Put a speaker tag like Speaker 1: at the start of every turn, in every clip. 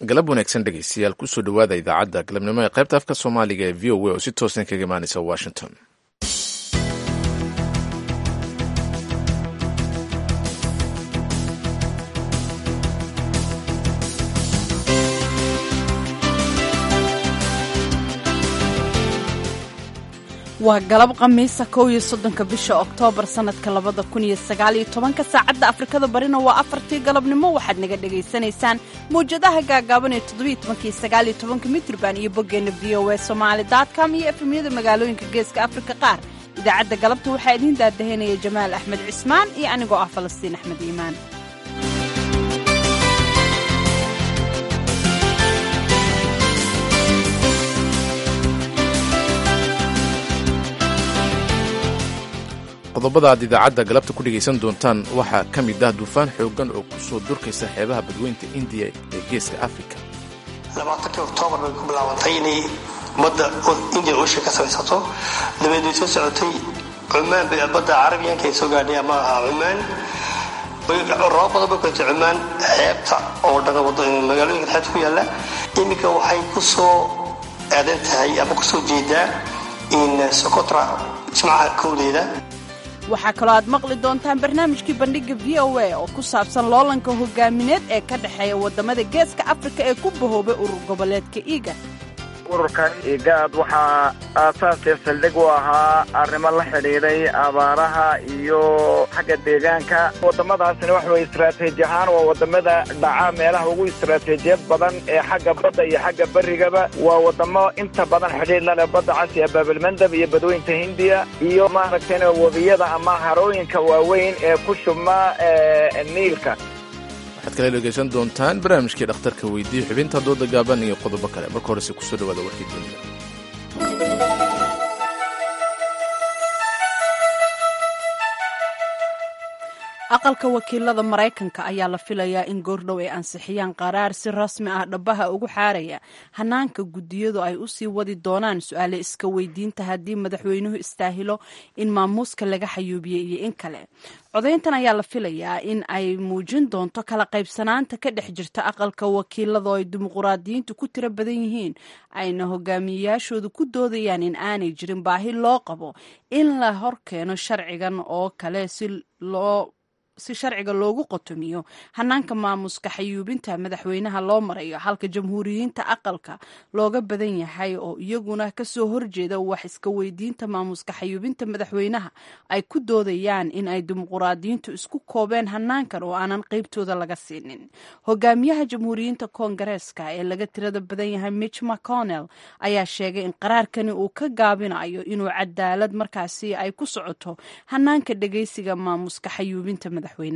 Speaker 1: galab wanaagsan dhegeystayaal kusoo dhowaada idaacadda galabnimo ee qaybta afka soomaaliga ee v o a oo si toosan kaga imaaneysa washington
Speaker 2: waa galab khamiisa kow iyo soddonka bisha oktoobar sannadka labada kun iyo sagaaliyo tobanka saacadda afrikada barina waa afartii galabnimo waxaad naga dhegaysanaysaan mawjadaha gaagaaban ee toddobiyo tobankii sagaaliyo tobanka mitrban iyo boggeenna v o a somaali dotcom iyo efemyada magaalooyinka geeska afrika qaar idaacadda galabta waxaa idiin daadahanaya jamaal axmed cismaan iyo anigoo ah falastiin axmed iimaan
Speaker 1: qodobada aad idaacadda galabta ku dhegaysan doontaan waxaa ka mid ah duufaan xooggan oo ku soo durkaysa xeebaha badweynta indiya ee geeska afrika
Speaker 3: labaatankii oktoobar bay ku bilaabantay inay badda indian ocean ka samaysato dabeed way soo socotay cumaan bay badda carabiyanka ay soo gaadhay ama cumaan rabo badan bay kuletay cumaan xeebta oo dhan magaalooyinka xeebta ku yaalla iminka waxay ku soo aadan tahay ama kusoo jeedaa in socotra jimcaha kowdeeda
Speaker 2: waxaa kaloo aad maqli doontaan barnaamijkii bandhigga v o a oo ku saabsan loolanka hogaamineed ee ka dhexeeya waddamada geeska afrika ee ku bahoobay urur goboleedka iiga
Speaker 4: ururkan igaad waxaa aasaasee saldhig u ahaa arrimo la xidhiidhay abaaraha iyo xagga deegaanka waddamadaasina waxa weye istaraatiiji ahaan waa waddamada dhaca meelaha ugu istaraatiijiyad badan ee xagga badda iyo xagga berrigaba waa waddamo inta badan xidhiidh la leh badda casi ee baabilmandab iyo badweynta hindiya iyo maaragtayna webiyada ama harooyinka waaweyn ee ku shubma niilka
Speaker 1: waxaad kala dhegaysan doontaan barnaamijkii dhakhtarka weydiiye xubinta dooda gaaban iyo qodobo kale marka horese kusoo dhawaada warkii dunida
Speaker 2: aqalka wakiilada maraykanka ayaa la filayaa in goordhow ay ansixiyaan qaraar si rasmi ah dhabaha ugu xaaraya hanaanka guddiyadu ay usii wadi doonaan su-aale iska weydiinta haddii madaxweynuhu istaahilo in maamuuska laga xayuubiyey iyo in kale codayntan ayaa la filayaa in ay muujin doonto kala qaybsanaanta ka dhex jirta aqalka wakiilada oo ay dimuquraadiyiintu ku tiro badan yihiin ayna hogaamiyeyaashoodu ku doodayaan in aanay jirin baahi loo qabo in la horkeeno sharcigan oo kale si loo si sharciga loogu qotomiyo hanaanka maamuska xayuubinta madaxweynaha loo marayo halka jamhuuriyiinta aqalka looga badan yahay oo iyaguna kasoo horjeeda wax iska weydiinta maamuska xayuubinta madaxweynaha ay ku doodayaan in ay dimuquraadiyiintu isku koobeen hanaankan oo aanan qeybtooda laga siinin hogaamiyaha jamhuuriyiinta koongareeska ee laga tirada badan yahay mitch mcconnell ayaa sheegay in qaraarkani uu ka gaabinayo inuu cadaalad markaasi ay ku socoto hanaanka dhegeysiga maamuska xayuubinta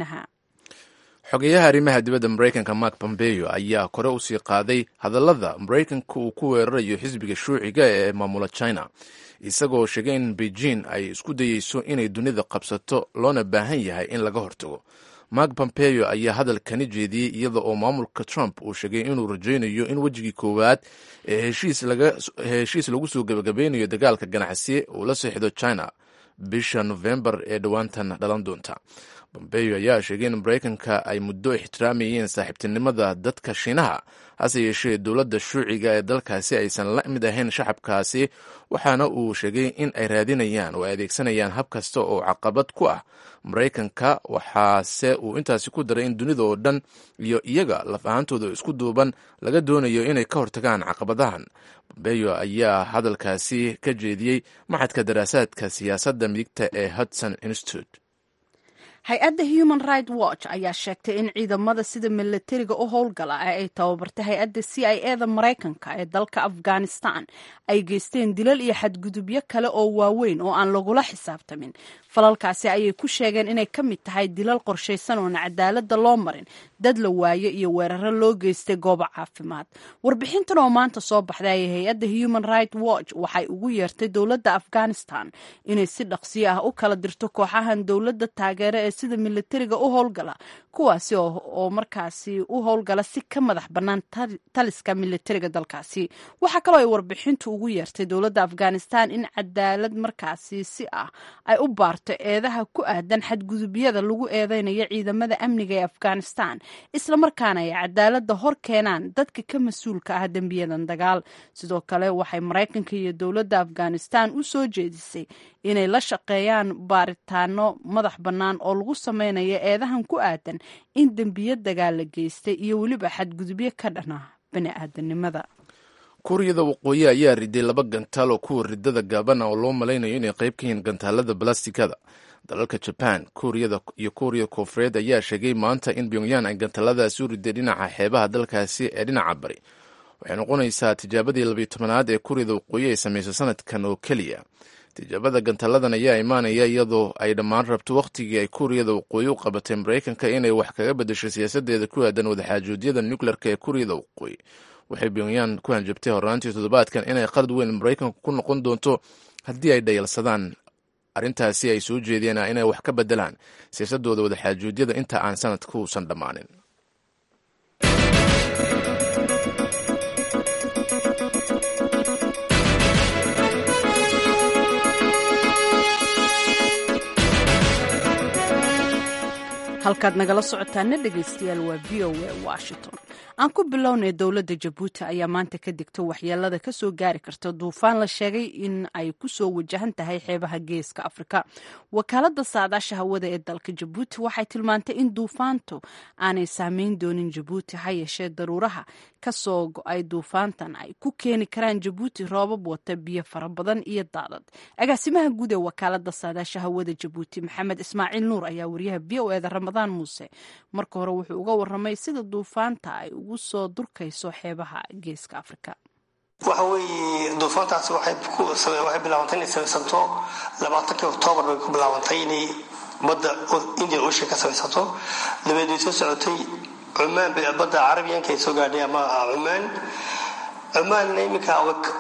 Speaker 1: xogeyaha arrimaha dibadda maraykanka mark pompeo ayaa kore usii qaaday hadallada maraykanka uu ku weerarayo xisbiga shuuciga ee maamula china isagoo sheegay in beijing ay isku dayeyso inay dunida qabsato loona baahan yahay in laga hortago mark pompeo ayaa hadalkani jeediyey iyada oo maamulka trump uu sheegay inuu rajaynayo in wejigii koowaad ee heshiis lagu soo gebagabeynayo dagaalka ganacsi uu la seexdo china bisha nofembar ee dhowaantan dhalan doonta bombeo ayaa sheegay in maraykanka ay muddo ixtiraamayeen saaxiibtinimada dadka shiinaha hase yeeshee dowladda shuuciga ee dalkaasi aysan la mid ahayn shacabkaasi waxaana uu sheegay in ay raadinayaan oo ay adeegsanayaan hab kasta oo caqabad ku ah maraykanka waxaase uu intaasi ku daray in dunida oo dhan iyo iyaga laf ahaantooda isku duuban laga doonayo inay ka hortagaan caqabadahan bombeyo ayaa hadalkaasi ka jeediyey maxadka daraasaadka siyaasadda midigta ee hudson institute
Speaker 2: hay-adda human right watch ayaa sheegtay in ciidamada sida milatariga u howlgala ee ay tababartay hay-adda c i e da maraykanka ee dalka afghanistan ay geysteen dilal iyo xadgudubyo kale oo waaweyn oo aan lagula xisaabtamin falalkaasi ayay ku sheegeen inay ka mid tahay dilal qorshaysan oon cadaaladda loo marin dad la waayo iyo weeraro loo geystay goobo caafimaad warbixintan oo maanta soo baxday ayay hay-adda human right watch waxay ugu yeertay dowladda afghanistan inay si dhaqsiyo ah u kala dirto kooxahan dowladda taageere ee sida milatariga u howlgala kuwaasi oo markaasi u howlgala si ka madax bannaan taliska milatariga dalkaasi waxaa kaloo ay warbixintu ugu yeertay dowladda afghanistan in cadaalad markaasi si ah ay u baarto saarto eedaha ku aadan xadgudubyada lagu eedeynayo ciidamada amniga ee afghanistan islamarkaana ay cadaalada hor keenaan dadka ka mas-uulka ah dembiyadan dagaal sidoo kale waxay maraykanka iyo dowladda afghanistan u soo jeedisay inay la shaqeeyaan baaritaano madax bannaan oo lagu sameynayo eedahan ku aadan in dembiyo dagaal la geystay iyo weliba xadgudubyo ka dhan ah bani-aadanimada
Speaker 1: kuuriyada waqooyi ayaa riday laba gantaal oo kuwa ridada gaabana oo loo malaynayo inay qayb ka yihiin gantaalada balastikada dalalka jaban kuuriyada iyo kuuriya koonfureed ayaa sheegay maanta in pyongyan ay gantaaladaasi u riday dhinaca xeebaha dalkaasi ee dhinaca bari waxay noqonaysaa tijaabadii labiyo tobanaad ee kuuriyada waqooyi ay samayso sanadkan oo keliya tijaabada gantaaladan ayaa imaanaya iyadoo ay dhammaan rabto wakhtigii ay kuuriyada waqooyi u qabatay maraykanka inay wax kaga bedesho siyaasadeeda ku aadan wadaxaajoodyada nukleerka ee kuuriyada waqooyi waxay pyongyan ku hanjabtay horraantii toddobaadkan inay qalad weyn maraykanku ku noqon doonto haddii ay dhayalsadaan arrintaasi ay soo jeedeen inay wax ka bedelaan siyaasadooda wadaxaajoodyada inta aan sanadka uusan dhammaanin
Speaker 2: halkaad nagala socotaana dhegaystayaal waa v o a washington aan ku bilownay dowladda jabuuti ayaa maanta ka digta waxyeelada kasoo gaari karta duufaan la sheegay in ay kusoo wajahan tahay xeebaha geeska afrika wakaalada saadaasha hawada ee dalka jabuuti waxay tilmaantay in duufaantu aanay saameyn doonin jabuuti ha yeeshee daruuraha kasoo go-ay duufaantan ay ku keeni karaan jabuuti roobab wata biyo fara badan iyo daadad agaasimaha guud ee wakaalada saadaasha hawada jabuuti maxamed ismaaciil nuur ayaa wariyaha v o eda ramadaan muuse marka hore wuxuu uga waramay sida duufaanta ay ugu soo durkayso xeebaha geeska afrika
Speaker 3: waxa weeye duufaantaasi waxay bilaabantay inay samaysanto labaatankii oktoobar bay ku bilaabantay inay badda indian ocean ka samaysanto dabeed way soo socotay cumaan bay badda carabiyanka ay soo gaadhay ama cumaan cumaanna iminka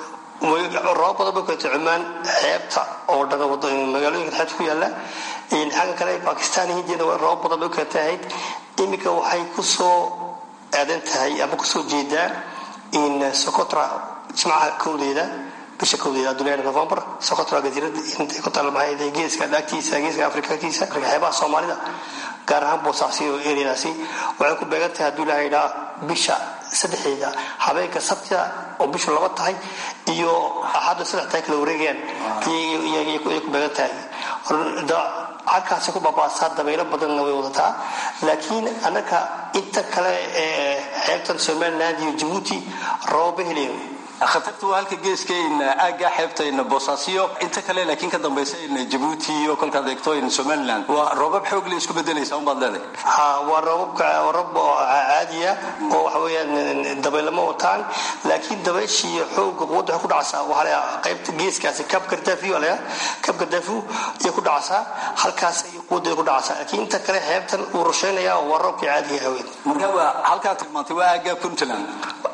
Speaker 3: roobab badan bay keentay cumaan xeebta oo dhan magaalooyinka xeebta ku yaala xagga kale bakistan hindiyana roobab badan bay u keentay ahayd iminka waxay kusoo aadan tahay ama kusoo jeedaa in socotra jimcaha kowdeeda bisha kowdeeda adduunyada november socotra gasiirada intay ku talmahayd geeska dhaagtiisa geeska afrikakiisa xeebaha soomaalida gaar ahaan boosaasi oo eriyadaasi waxay ku beegan tahay hadduu ilaha idhaa bisha saddexdeeda habeenka sabtida oo bishu laba tahay iyo axaddu saddex tahay kala wareegayaan ayay ku beegan tahay halkaasi ku baabaasaa dabaylo badanna way wadataa laakiin annaka inta kale ee xeebtan somaliland iyo jabuuti roobaba helayn
Speaker 5: khatarta waa halka geeskayn aagga xeebtayn boosaasiyo inta kale laakiin ka dambaysa in jabuuti iyo kolkaad eegto in somaliland waa roobab xoog le isku bedelaysa unbaad leedahay
Speaker 3: ha waa roobabka roobab caadiya oo waxa weeyaan dabaylama wataan laakiin dabayshii xooga quwadda waxay ku dhacaysaa waxaa la qaybta geeskaasi kabka dafi waa la kabka dafu ayay ku dhacaysaa halkaas ay quwaddeeda ku dhacaysaa laakiin inta kale xeebtan uu rusheynaya waa roobkii caadiga haween
Speaker 5: marka waa halkaa tilmaantay waa aagga puntland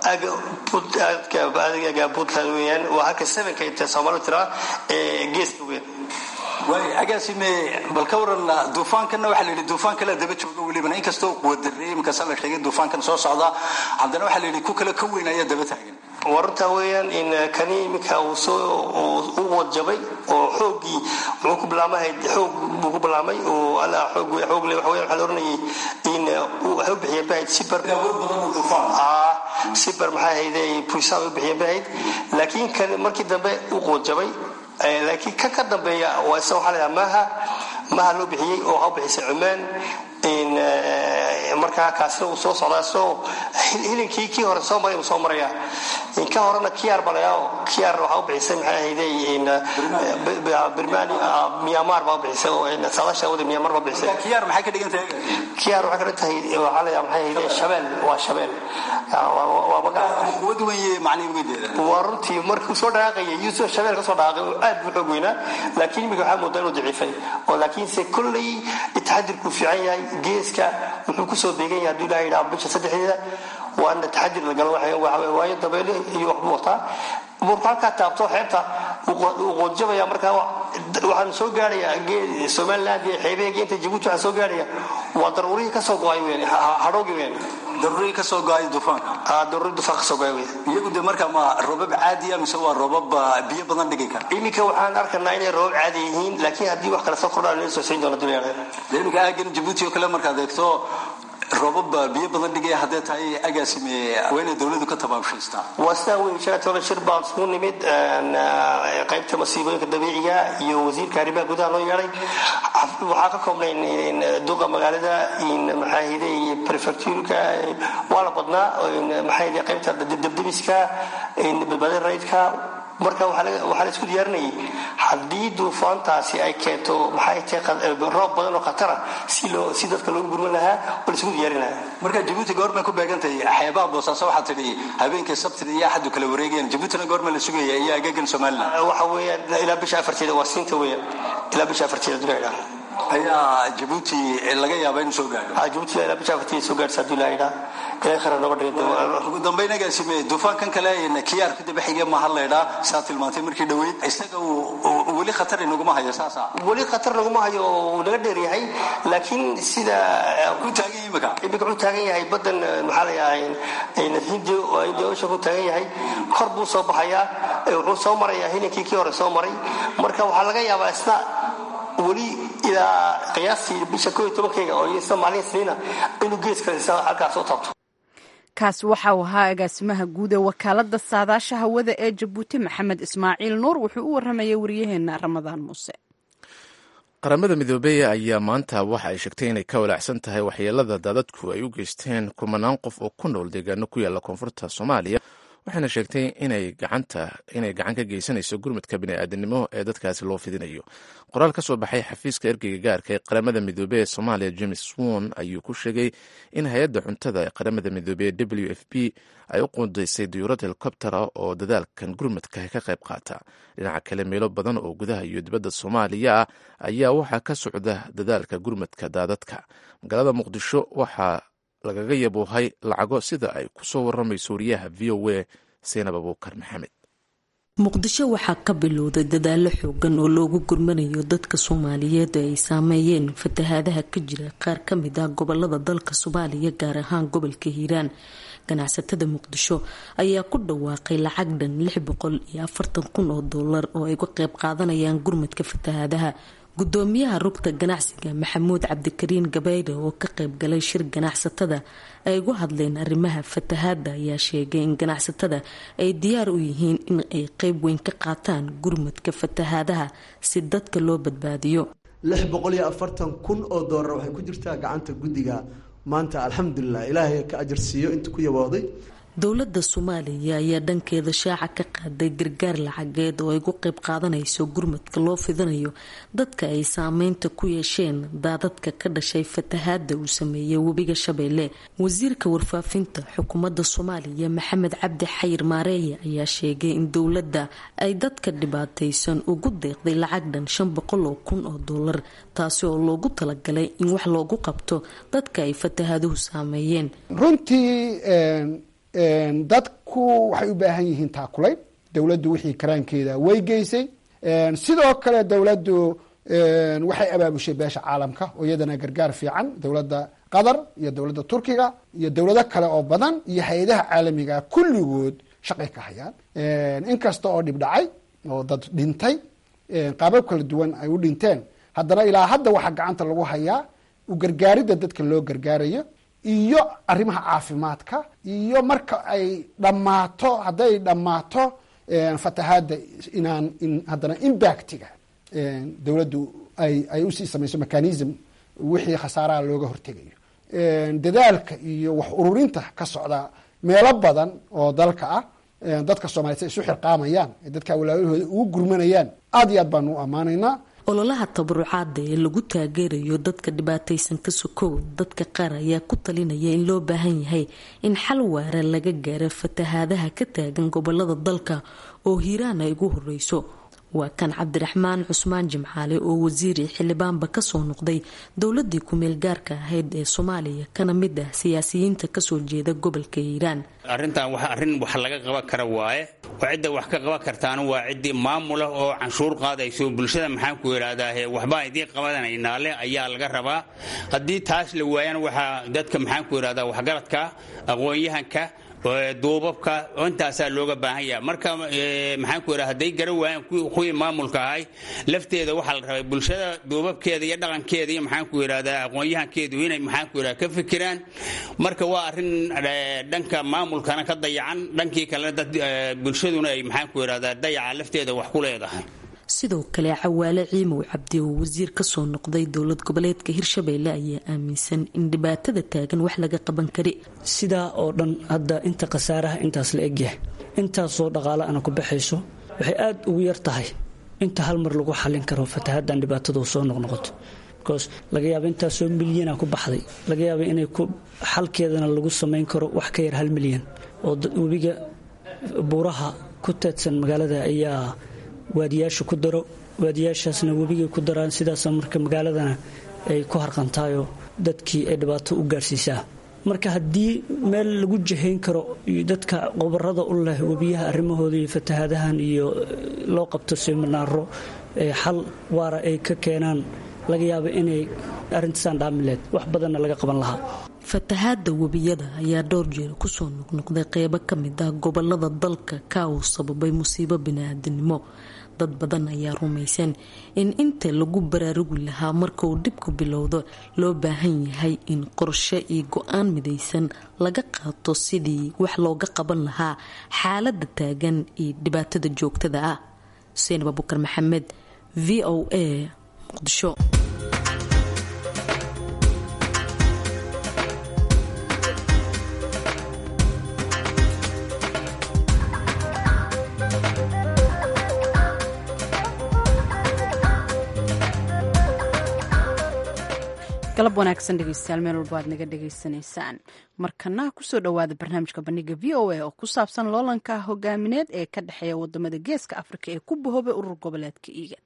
Speaker 3: aagga puntland weeyaan waa halka sevenka intee soomaalidu tiraa ee geeska weyn
Speaker 5: waay agaasime bal ka waran duufaankanna waxaa la yidhi duufaan kale daba jooga welibana inkastoo quwadarey iminkaasa la sheegay duufaankan soo socda haddana waxaa la yidhi ku kale ka weyn ayaa daba taagan
Speaker 3: warartaa weeyaan in kani iminka uu soo u wadjabay oo xooggii wuxuu ku bilaamahay xoog buu ku bilaamay oo alla xoog xoog le waxa weeyaan waxaa la oranayay in waxay u bixiyeen bahayd sibar sibar maxaa ahayde puisaan u bixiyeen bahayd laakiin kan markii dambe u quwadjabay laakiin kan ka dambeeya waa isa waxaa la yidhaha maaha maaha loo bixiyey oo ha u bixisay cumaan markaa kaasina uu soo socdaa soo hilinkii kii hore soo maray uu soo maraya ka horena kiyaar balayaa kiyaar waxaa u bixisay maxay ahayday birmani myanmar baa u bixisay oo saadaasha wada myanmar baa bixisay
Speaker 5: kiyaar maxay ka dhigan tahay
Speaker 3: kiyaar waxay ka dhigan tahay waxaa la maxay ahayday shabeel waa shabeel waa magac
Speaker 5: quwad weeye macnihi ugedeeda
Speaker 3: waa runtii markuu soo dhaqaaqayay yuusuf shabeel ka soo dhaqaaqay oo aad buu xoog weynaa laakiin imika waxaa moodaa inuu daciifay oo laakiinse kolley taxadirku fiican yahay geeska wuxuu kusoo beegan yahay hadduu ilaha yidhaha bisha saddexdeeda waa in taxadir la galo waayo dabeyle iyo waxbuu wataa markuu halkaa taabto xeebta wuu qoodjabaya markaa waxaan soo gaaraya somaliland iyo xeebeheega inta jabuuti waxaa soo gaaraya waa daruurihii kasoo go-ay weyn hadhowgi weyn
Speaker 5: daruurihii kasoo go-ay duufaanka
Speaker 3: daruuri dufaan kasoo go-ay weyn
Speaker 5: iyagu de marka ma roobab caadiya mise waa roobab biyo badan dhigi kara
Speaker 3: iminka waxaan arkanaa inay roobab caadi yihiin laakiin haddii wax kale soo kordhaan inay soo siin doona dunyada
Speaker 5: de iminka aagan jabuuti oo kale markaad eegto roobab biyo badan dhigaya haddee tahay agaasime waa inay dowladu ka tabaabshaystaa
Speaker 3: waa sidaa weyn shalatoola shir baan isku nimid qaybta masiibooyinka dabiiciga iyo wasiirka arrimaha gudaha loo yeedhay waxaa ka koobnayn duqa magaalada maxaahide iyo prefecturka waa la badnaa maxaahide qaybta debdebiska badbaadin raydka marka waxaa la isku diyaarinayay haddii duufaantaasi ay keento maxay tahay roob badan oo khatara si loo si dadka loogu gurman lahaa oo la isku diyaarin lahaa
Speaker 5: marka jabuuti goormay ku beegantahay xeebaha boosaaso waxaa tidhi habeenkii sabtida iyo axadu kala wareegayaan jabuutina goorma la sugaya iyo agagan somaliland
Speaker 3: waxa weeyaan ilaa bisha afarteeda waa siinta weeyaan ilaa bisha afarteeda duleedha
Speaker 5: ayaa jabuuti laga yaabaa inuu soo gaadho
Speaker 3: jabuuti ilaa bisha afarteeda soo gaadhsa haddii la yidhaa ilaa khara nooga dhigay
Speaker 5: ugu dambayn agaasime duufaankan kale kiyaar ku daba xige maha laydhaa saa tilmaantay markii dhoweyd isaga weli khatar inaguma hayo saasa
Speaker 3: weli khatar naguma hayo uu naga dheer yahay laakiin sida
Speaker 5: ku taagan imika
Speaker 3: imika wuxuu taagan yahay badan maxaa la yahay hindi hindi ocean ku taagan yahay kor buu soo baxayaa wuxuu soo marayaa hilinkii kii hore soo maray marka waxaa laga yaabaa isna weli ilaa qiyaastii bisha koo iyo tobankeyga oo isna maalin sniina inuu geeska halkaas soo taabto
Speaker 2: kaasi waxa uu ahaa agaasimaha guud ee wakaalada saadaasha hawada ee jabuuti maxamed ismaaciil nuur wuxuu u waramayay waryaheena ramadaan muuse
Speaker 1: qaramada midoobey ayaa maanta waxa ay sheegtay inay ka walaacsan tahay waxyeelada daadadku ay u geysteen kumanaan qof oo ku nool deegaano ku yaala koonfurta soomaaliya waxayna sheegtay inay gacanta inay gacan ka geysanayso gurmadka bini'aadanimo ee dadkaasi loo fidinayo qoraal ka soo baxay xafiiska ergeyga gaarka ee qaramada midoobey ee soomaaliya james won ayuu ku sheegay in hay-adda cuntada ee qaramada midoobey ee w f p ay u quudaysay diyuurad helikobtera oo dadaalkan gurmadka ka qayb qaata dhinaca kale meelo badan oo gudaha iyo dibadda soomaaliya ah ayaa waxaa ka socda dadaalka gurmadka daadadka magaalada muqdisho waxaa lagaga yaboohay lacago sida ay ku soo waramayso wariyaha v o a seynab abuukar maxamed
Speaker 6: muqdisho waxaa ka bilowday dadaalo xoogan oo loogu gurmanayo dadka soomaaliyeed ee ay saameeyeen fatahaadaha ka jira qaar ka mid ah gobolada dalka soomaaliya gaar ahaan gobolka hiiraan ganacsatada muqdisho ayaa ku dhawaaqay lacag dhan lix boqol iyo afartan kun oo doolar oo ay uga qayb qaadanayaan gurmadka fatahaadaha gudoomiyaha rugta ganacsiga maxamuud cabdikariin gabayre oo ka qayb galay shir ganacsatada ay ugu hadleen arrimaha fatahaada ayaa sheegay in ganacsatada ay diyaar u yihiin in ay qeyb weyn ka qaataan gurmadka fatahaadaha si dadka loo badbaadiyo
Speaker 7: lix boqol iyo afartan kun oo doolar waxay ku jirtaa gacanta guddiga maanta alxamdulilah ilaahay ka ajarsiiyo inta ku yabooday
Speaker 6: dowladda soomaaliya ayaa dhankeeda shaaca ka qaaday gargaar lacageed oo ay ugu qayb qaadanayso gurmadka loo fidinayo dadka ay saameynta ku yeesheen daadadka ka dhashay fatahaada uu sameeyey webiga shabeelle wasiirka warfaafinta xukuumadda soomaaliya maxamed cabdi xayir maareeye ayaa sheegay in dowladda ay dadka dhibaataysan ugu deeqday lacag dhan shan boqol oo kun oo doolar taasi oo loogu talagalay in wax loogu qabto dadka ay fatahaaduhu saameeyeen
Speaker 8: dadku waxay u baahan yihiin taakulayn dowladdu wixii karaankeeda way geysay sidoo kale dowladdu waxay abaabushay beesha caalamka oo iyadana gargaar fiican dowladda qatar iyo dowladda turkiga iyo dowlado kale oo badan iyo hay-adaha caalamiga kulligood shaqay ka hayaan inkasta oo dhib dhacay oo dad dhintay qaabab kala duwan ay u dhinteen haddana ilaa hadda waxaa gacanta lagu hayaa u gargaaridda dadka loo gargaarayo iyo arrimaha caafimaadka iyo marka ay dhammaato hadday dhammaato fatahaadda inaan in haddana impactiga dowladdu ay ay usii samayso mechanism wixii khasaaraha looga hortegayo dadaalka iyo wax ururinta ka socda meelo badan oo dalka ah dadka soomaliya say isu xirqaamayaan ee dadka walaalahooda ugu gurmanayaan aada iyo aad baanu u ammaanaynaa
Speaker 6: ololaha tabarucaada ee lagu taageerayo dadka dhibaataysan ka sokow dadka qaar ayaa ku talinaya in loo baahan yahay in xal waara laga gaaro fatahaadaha ka taagan gobolada dalka oo hiiraan ay ugu horeyso waa kan cabdiraxmaan cusmaan jimcaale oo wasiiri xildhibaanba kasoo noqday dowladii ku-meel gaarka ahayd ee soomaaliya kana mid ah siyaasiyiinta kasoo jeeda gobolka hiiraan
Speaker 9: arrintan waa arrin wax laga qaban kara waaye oo cidda wax ka qaban kartaana waa ciddii maamula oo canshuur qaadayso bulshada maxaan ku idhahdaahe waxbaa idiin qabadanaynaa leh ayaa laga rabaa haddii taas la waayana waxaa dadka maxaan ku idhahdaa waxgaradka aqoon-yahanka duubabka intaasaa looga baahan yaha marka maxaan ku idhaha hadday gara waayaan kuwii maamulka ahay lafteeda waxaa la rabay bulshada duubabkeeda iyo dhaqankeeda iyo maxaan ku idhahdaa aqoon-yahankeedu inay maxaan ku idhahda ka fikiraan marka waa arrin dhanka maamulkana ka dayacan dhankii kalena dad bulshaduna ay maxaan ku idhahdaa dayaca lafteeda wax ku leedahay
Speaker 6: sidoo kale cawaale ciimow cabdi oo wasiir kasoo noqday dowlad goboleedka hirshabeelle ayaa aaminsan in dhibaatada taagan wax laga qaban kari
Speaker 10: sidaa oo dhan hadda inta khasaaraha intaas la egyahay intaasoo dhaqaale ana ku baxayso waxay aada ugu yar tahay inta hal mar lagu xallin karo fatahadan dhibaatadu soo noqnoqoto bcause laga yaaba intaasoo milyana ku baxday laga yaaba inay xalkeedana lagu samayn karo wax ka yar hal milyan oo webiga buuraha ku teedsan magaalada ayaa waadiyaasha ku daro waadiyaashaasna webigay ku daraan sidaasa marka magaaladana ay ku harqantaayoo dadkii ay dhibaato u gaarhsiisaa marka haddii meel lagu jahayn karo dadka qobarada u leh webiyaha arrimahooda iyo fatahaadahan iyo loo qabto siminaaro xal waara ay ka keenaan laga yaaba inay arrintaasaan dhaamileed wax badanna laga qaban lahaa
Speaker 6: fatahaada webiyada ayaa dhowr jeer kusoo noqnoqday qeybo ka mid ah gobolada dalka ka uu sababay musiibo bini-aadinimo dad badan ayaa rumaysan in inta lagu baraarugi lahaa markauu dhibku bilowdo loo baahan yahay in qorshe iyo go-aan midaysan laga qaato sidii wax looga qaban lahaa xaalada taagan iyo dhibaatada joogtada ah xuseen abubakar maxamed v o a muqdisho
Speaker 2: galab wanaagsan dhegeystayaal meel walba aad naga dhegaysanaysaan markana kusoo dhowaada barnaamijka bandhiga v o a oo ku saabsan loolanka hogaamineed ee ka dhexeeya wadamada geeska afrika ee ku bahoobay urur goboleedka iigan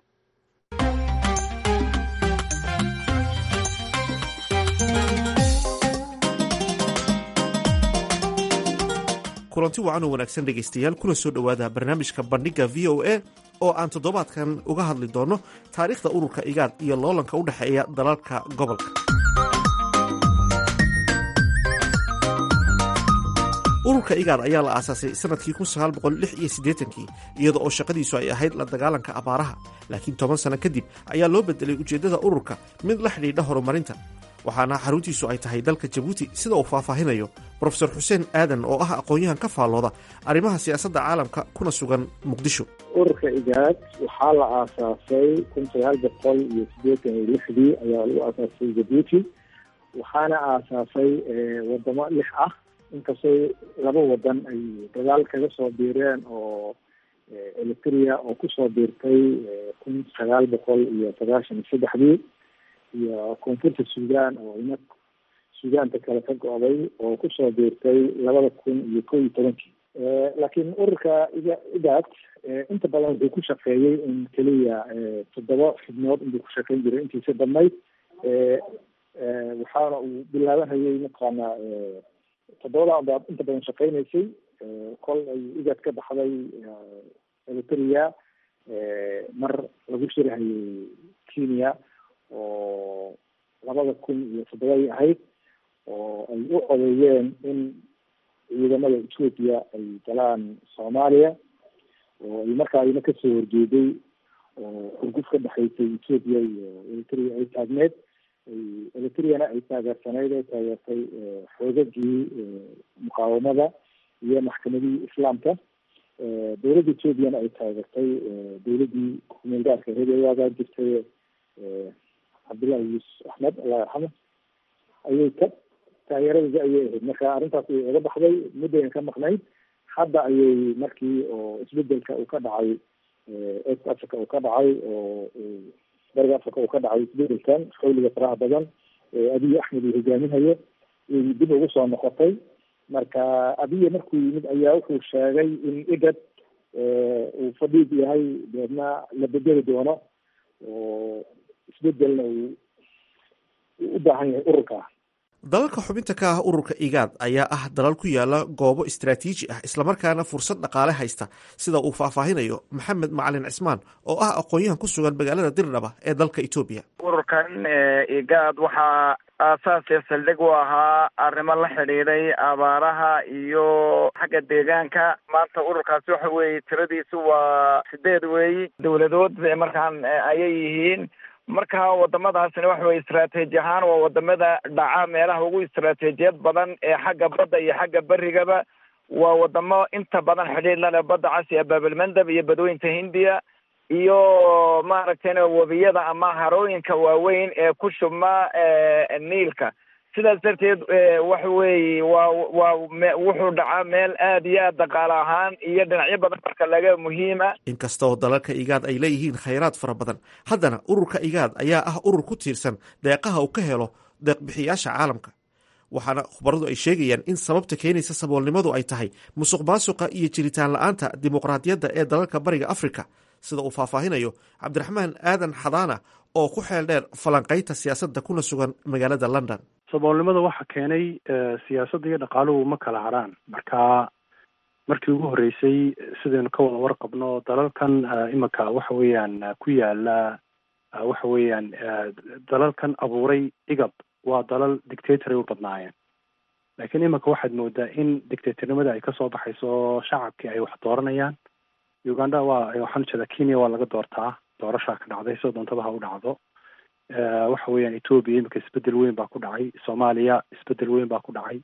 Speaker 11: kulanti wacan oo wanaagsan dhegaystayaal kuna soo dhowaada barnaamijka bandhigga v o a oo aan toddobaadkan uga hadli doonno taariikhda ururka igaad iyo loolanka u dhexeeya dalalka gobolka ururka igaad ayaa la aasaasay sanadkii kii iyada oo shaqadiisu ay ahayd la dagaalanka abaaraha laakiin toban sano kadib ayaa loo bedelay ujeeddada ururka mid la xidhiidha horumarinta waxaana xaruntiisu ay tahay dalka jabuuti sida uu faahfaahinayo brofesor xuseen aadan oo ah aqoon-yahan ka faallooda arrimaha siyaasadda caalamka kuna sugan muqdisho
Speaker 12: ururka igaad waxaa la aasaasay kun sagaal boqol iyo siddeetan iyo lixdii ayaa lagu aasaasay jabuuti waxaana aasaasay wadamo lix ah inkastoo laba wadan ay dagaal kaga soo biireen oo eritrea oo kusoo biirtay kun sagaal boqol iyo sagaashan iyo saddexdii iyo koonfurta suudaan oo ina suudaanta kale ka go-day oo kusoo biirtay labada kun iyo kow iyo tobankii laakiin ururka iga igaad inta badan wuxuu ku shaqeeyey in keliya toddoba xubnood inbuu ku shaqeyn jiray intiisa dhammayd waxaana uu bilaabanayay mataqaana toddobada baad inta badan shaqeynaysay kol ay igaad ka baxday eritrea mar lagu shirahayay kenya oo labada kun iyo toddobadii ahayd oo ay u codeeyeen in ciidamada ethoopia ay galaan soomaaliya oo ay markaa ina kasoo horjeeday oo xurguf ka dhexaysay ethoopia iyo eritrea ay taagneed eritreana ay taageersanayd oo taageertay xoogagii muqaawamada iyo maxkamadihii islaamka dowladda ethoopiana ay taageertay dowladdii kumeelgaarka ahayd ee waagaa jirtay cabdullahi yuusuf axmed allah yarxamo ayay ka taageeradii ayay ahayd marka arrintaas ay oga baxday muddayna ka maqnayd hadda ayay markii oo isbedelka uu ka dhacay east africa uu ka dhacay oo bariga africa uu ka dhacay isbedelkan xawliga faraha badan abiy axmed uu hogaaminayo ay dib ugu soo noqotay marka abiye markuu yimid ayaa wuxuu sheegay in igad uu fadhiid yahay deedna la bedeli doono oo isbedelna uu u baahan yahay ururka
Speaker 11: dalalka xubinta ka ah ururka igaad ayaa ah dalal ku yaala goobo istaraatiiji ah islamarkaana fursad dhaqaale haysta sida uu faahfaahinayo maxamed macalin cismaan oo ah aqoon-yahan ku sugan magaalada dirdhaba ee dalka etoobiya
Speaker 4: ururkan igaad waxaa aasaasee saldhig u ahaa arrimo la xidhiidhay abaaraha iyo xagga deegaanka maanta ururkaasi waxa weeye tiradiisu waa sideed weeyi dowladood markaan ayay yihiin marka wadamadaasina waxa weye istraategi ahaan waa wadamada dhaca meelaha ugu istraatejiyad badan ee xagga badda iyo xagga berigaba waa wadamo inta badan xidhiir lale badda cas iyo baabilmandab iyo badweynta hindiya iyo maaragtayna webiyada ama harooyinka waaweyn ee ku shubma niilka sidaas darteed waxa weeye waa waa wuxuu dhacaa meel aad iyo aad dhaqaale ahaan iyo dhinacyo badan marka laga muhiima
Speaker 11: inkastoo dalalka igaad ay leeyihiin khayraad fara badan haddana ururka igaad ayaa ah urur ku tiirsan deeqaha uu ka helo deeqbixiyaasha caalamka waxaana khubaradu ay sheegayaan in sababta keenaysa saboolnimadu ay tahay musuq maasuqa iyo jiritaan la-aanta dimuqraadiyadda ee dalalka bariga afrika sida uu faahfaahinayo cabdiraxmaan aadan xadaana oo ku xeel dheer falanqaynta siyaasadda kuna sugan magaalada london
Speaker 13: saboolnimada waxa keenay siyaasadda iyo dhaqaaluhu ma kala harhaan marka markii ugu horreysay sidaynu ka wada warqabno dalalkan iminka waxa weeyaan ku yaala waxa weeyaan dalalkan abuuray igab waa dalal dictatory u badnaayeen laakiin iminka waxaad moodaa in dictatornimada ay kasoo baxayso shacabkii ay wax dooranayaan uganda waa waxaan ujeedaa kenya waa laga doortaa doorashaa ka dhacday soo doontaba ha u dhacdo waxa weeyaan ethoobia iminka isbedel weyn baa ku dhacay soomaaliya isbedel weyn baa ku dhacay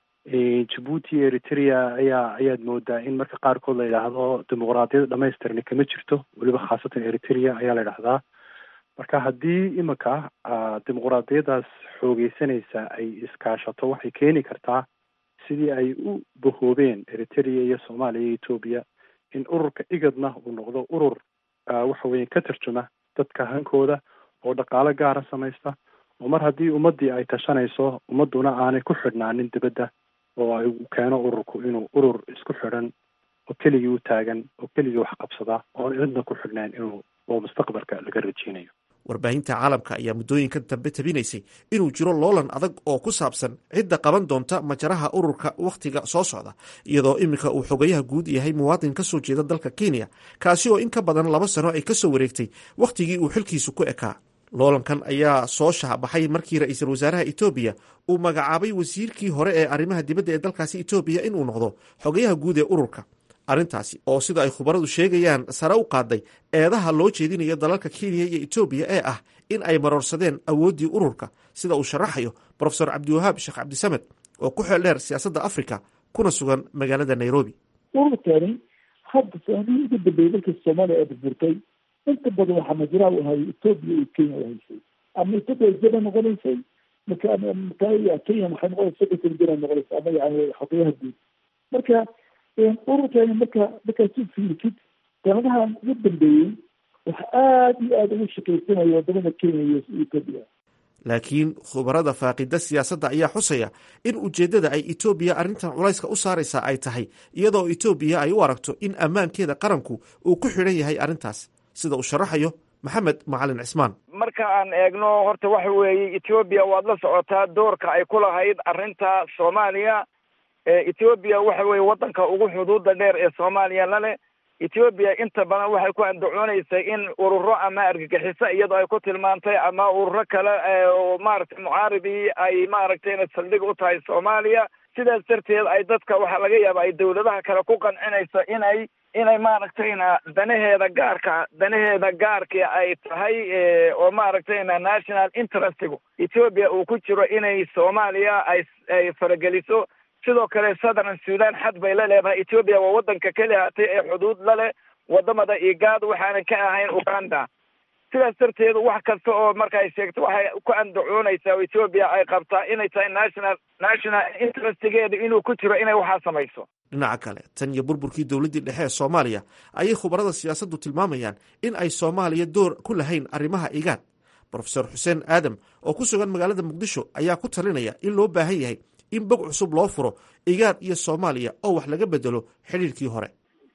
Speaker 13: jabuuti eritrea ayaa ayaad moodaa in marka qaarkood la yidhaahdo dimuqraadiyada dhamaystirni kama jirto weliba khaasatan eritrea ayaa la yidhahdaa marka haddii iminka dimuqraadiyadaas xoogeysanaysa ay iskaashato waxay keeni kartaa sidii ay u bahoobeen eritrea iyo soomaaliya iyo ethoobia in ururka igadna uu noqdo urur waxa weeye ka tarjuma dadka hankooda oo dhaqaalo gaara samaysta oo mar haddii ummaddii ay tashanayso ummadduna aanay ku xidhnaanin dibadda oo ay keeno ururku inuu urur isku xidhan oo keligii u taagan oo keligii wax qabsada oon cidna ku xidhnayn inuu oo mustaqbalka laga rajeynayo
Speaker 11: warbaahinta caalamka ayaa muddooyinkan dambe tabinaysay inuu jiro loolan adag oo ku saabsan cidda qaban doonta majaraha ururka wakhtiga soo socda iyadoo iminka uu xogayaha guud yahay muwaadin ka soo jeeda dalka kenya kaasi oo in ka badan laba sano ay ka soo wareegtay wakhtigii uu xilkiisu ku ekaa loolankan ayaa soo shaabaxay markii ra-iisul wasaaraha etoobiya uu magacaabay wasiirkii hore ee arrimaha dibadda ee dalkaasi etoobiya inuu noqdo xogayaha guud ee ururka arrintaasi oo sida ay khubaradu sheegayaan sare u qaaday eedaha loo jeedinayo dalalka kenya iyo etoobiya ee ah in ay maroorsadeen awooddii ururka sida uu sharaxayo brofesor cabdiwahaab sheekh cabdisamed oo ku xeel dheer siyaasadda africa kuna sugan magaalada nairobi
Speaker 12: ururkani hadda saamihii ugu dambeeyey dalkii soomaaliya ee burburtay inta badan waxaa majraa u hayay etoobiya iyo kenya u haysay ama etoobiya jaba noqonaysay marka marka kenya waxay noqonaysa secretary general noqonaysa ama yani xogayaha guud marka ururkani marka markaasu fiirtid sanadahan ugu dambeeyey waxa aada iyo aada ugu shaqaysanaya wadamada kenya iyo etoobiya
Speaker 11: laakiin khubarada faaqida siyaasadda ayaa xusaya in ujeeddada ay etoobiya arrintan culayska u saaraysaa ay tahay iyadoo etoobiya ay u aragto in ammaankeeda qaranku uu ku xidhan yahay arrintaas sida uu sharaxayo maxamed macalin cismaan
Speaker 4: marka aan eegno horta waxa weeye etoobiya waad la socotaa doorka ay ku lahayd arrinta soomaaliya etoobiya waxa weeye waddanka ugu xuduuda dheer ee soomaaliya lale etoobiya inta badan waxay ku andacoonaysay in ururo ama argagixiso iyadoo ay ku tilmaantay ama ururo kale oo maaragtay mucaaribii ay maaragtayna saldhig u tahay soomaaliya sidaas darteed ay dadka waxaa laga yaaba ay dawladaha kale ku qancinayso inay inay maaragtayna danaheeda gaarka danaheeda gaarkii ay tahay oo maaragtayna national interestigu etoobiya uu ku jiro inay soomaaliya ay ay farageliso sidoo kale southern sudan xad bay la leedahay etoobiya waa waddanka keli hatay ee xuduud la leh wadamada igaad waxaana ka ahayn uganda sidaas darteed wax kasta oo marka ay sheegto waxay ku andacoonaysaa oo etoobiya ay qabtaa inay tahay national national interestigeeda inuu ku jiro inay waxaa samayso
Speaker 11: dhinaca kale tan iyo burburkii dowladdii dhexe ee soomaaliya ayay khubarada siyaasaddu tilmaamayaan in ay soomaaliya door ku lahayn arrimaha igaad brofesor xuseen aadam oo ku sugan magaalada muqdisho ayaa ku talinaya in loo baahan yahay in bog cusub loo furo igaad iyo soomaaliya oo wax laga bedelo xidhiirkii hore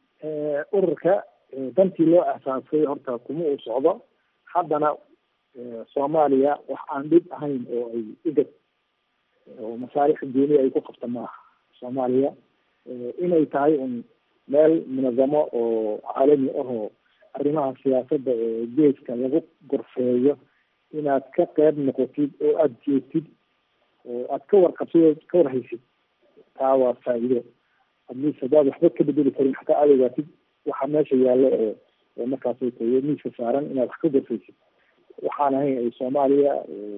Speaker 12: ururka dantii loo asaasay horta kuma uu socdo haddana soomaaliya wax aan dhib ahayn oo ay igad oo masaalix gooniya ay ku qabta maaha soomaaliya inay tahay un meel munazamo oo caalami ahoo arrimaha siyaasadda ee geeska lagu gorfeeyo inaad ka qeyb noqotid oo aada joogtid oo aad ka warqabtid oo ka warhaysid taa waa faa'iido adliis haddaad waxba ka bedeli karin xataa aad ogaatid waxa meesha yaallo oo oo markaasay tayo miiska saaran inaad wax ka gorfaysid waxaan ahayn ay soomaaliya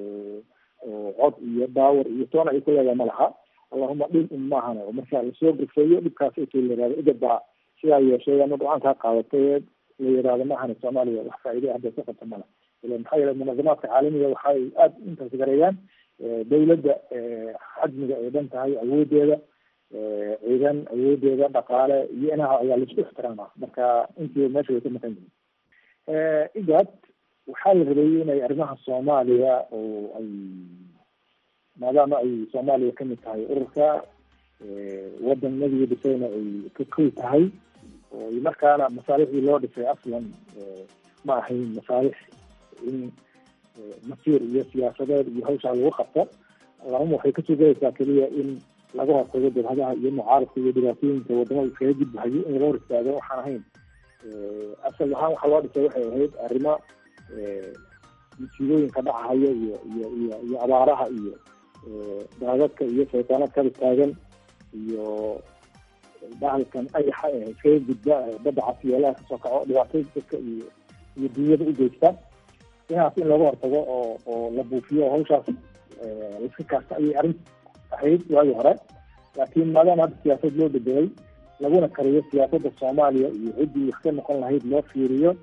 Speaker 12: oo cod iyo daawar iyo toona ay ku leedahay ma laha allahuma dhib un maahan oo marka lasoo gorfeeyo dhibkaas intii la yihahdo igad baa sidaa yeeshay ama go-aankaa qaadatay la yihahdo maahan soomaaliya wax faa'iida hadda ka qabta mala ila maxaa yeele munazamaadka caalamiga waxay aada intaas gareeyaan dawladda xajmiga ay dhan tahay awoodeeda ciidan awoodeeda dhaqaale iyo inaha ayaa laisku ixtiraama marka intii meesha way ka maqan yihin igad waxaa la rabay inay arrimaha soomaaliya oo ay maadaama ay soomaaliya kamid tahay ururka wadan nabiga dhisayna ay ka koy tahay oo markaana masaalixdii loo dhisay aslan ma ahayn masaalix in masiir iyo siyaasadeed iyo hawshaa lagu qabto allahuma waxay ka sugaysaa keliya in laga hortago jabhadaha iyo mucaaradka iyo dhibaatooyinka wadamada iskaga gudbahayo in laga hor istaago waxaan ahayn asal ahaan waxaa loo dhisay waxay ahayd arrimo musiibooyinka dhacahayo iyo iyo iyo iyo abaaraha iyo daadadka iyo saytaanad kala taagan iyo bahalkan ayaxa ee iskaga gudba badda casiyeelaha kasoo kaco dhibaatooyin dadka iyo iyo dunyada u geysta inaas in laga hortago oo oo la buufiyo hawshaas laiska kaasta ayay arrin ahayd waagii hore laakiin maadaama hadda siyaasad loo bedelay laguna kariyo siyaasadda soomaaliya iyo ciddii wax ka noqon lahayd loo fiiriyo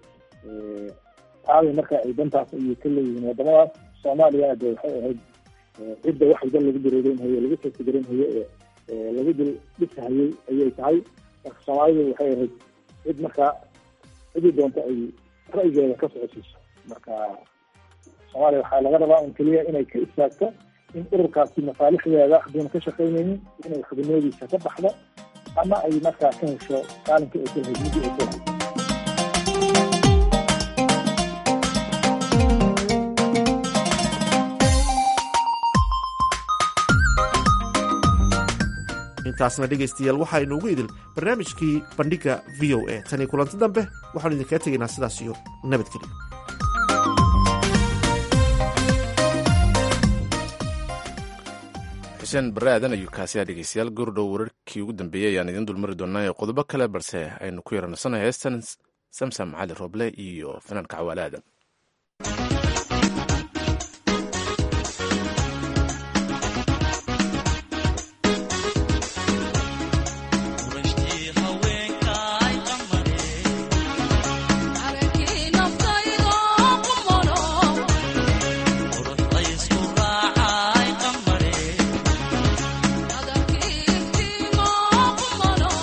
Speaker 12: taabay marka ay dantaas ayay ka leeyihiin wadamadaas soomaaliyana de waxay ahayd cidda wax walba lagu dareereynhayo lagu tasigareynhayo ee lagu dil dhisahayay ayay tahay marka soomaalidu waxay ahayd cid markaa cidii doonta ay ra'yigeeda ka socosiiso marka soomaaliya waxaa laga rabaa un keliya inay ka istaagto in ururkaasi masaalixdeeda haduuna ka shaqaynaynin inay xubinoodiisa ka baxdo ama ay markaa ka hesho qaalinkii ay kulahayd midii ay kulahayd
Speaker 11: intaasna dhegaystayaal waxaa inoogu idil barnaamijkii bandhigga v o a tan iyo kulanti dambe waxaanu idinkaga tegaynaa sidaas iyo nabadgelyo
Speaker 1: xuseen barre aadan ayuu kaasiyaa dhegeystayaal goordhow wararkii ugu dambeeyey ayaan idiin dulmari doonaa ee qodobo kale balse aynu ku yaranasanayo heestan samsam cali roble iyo fanaanka cawaale aadan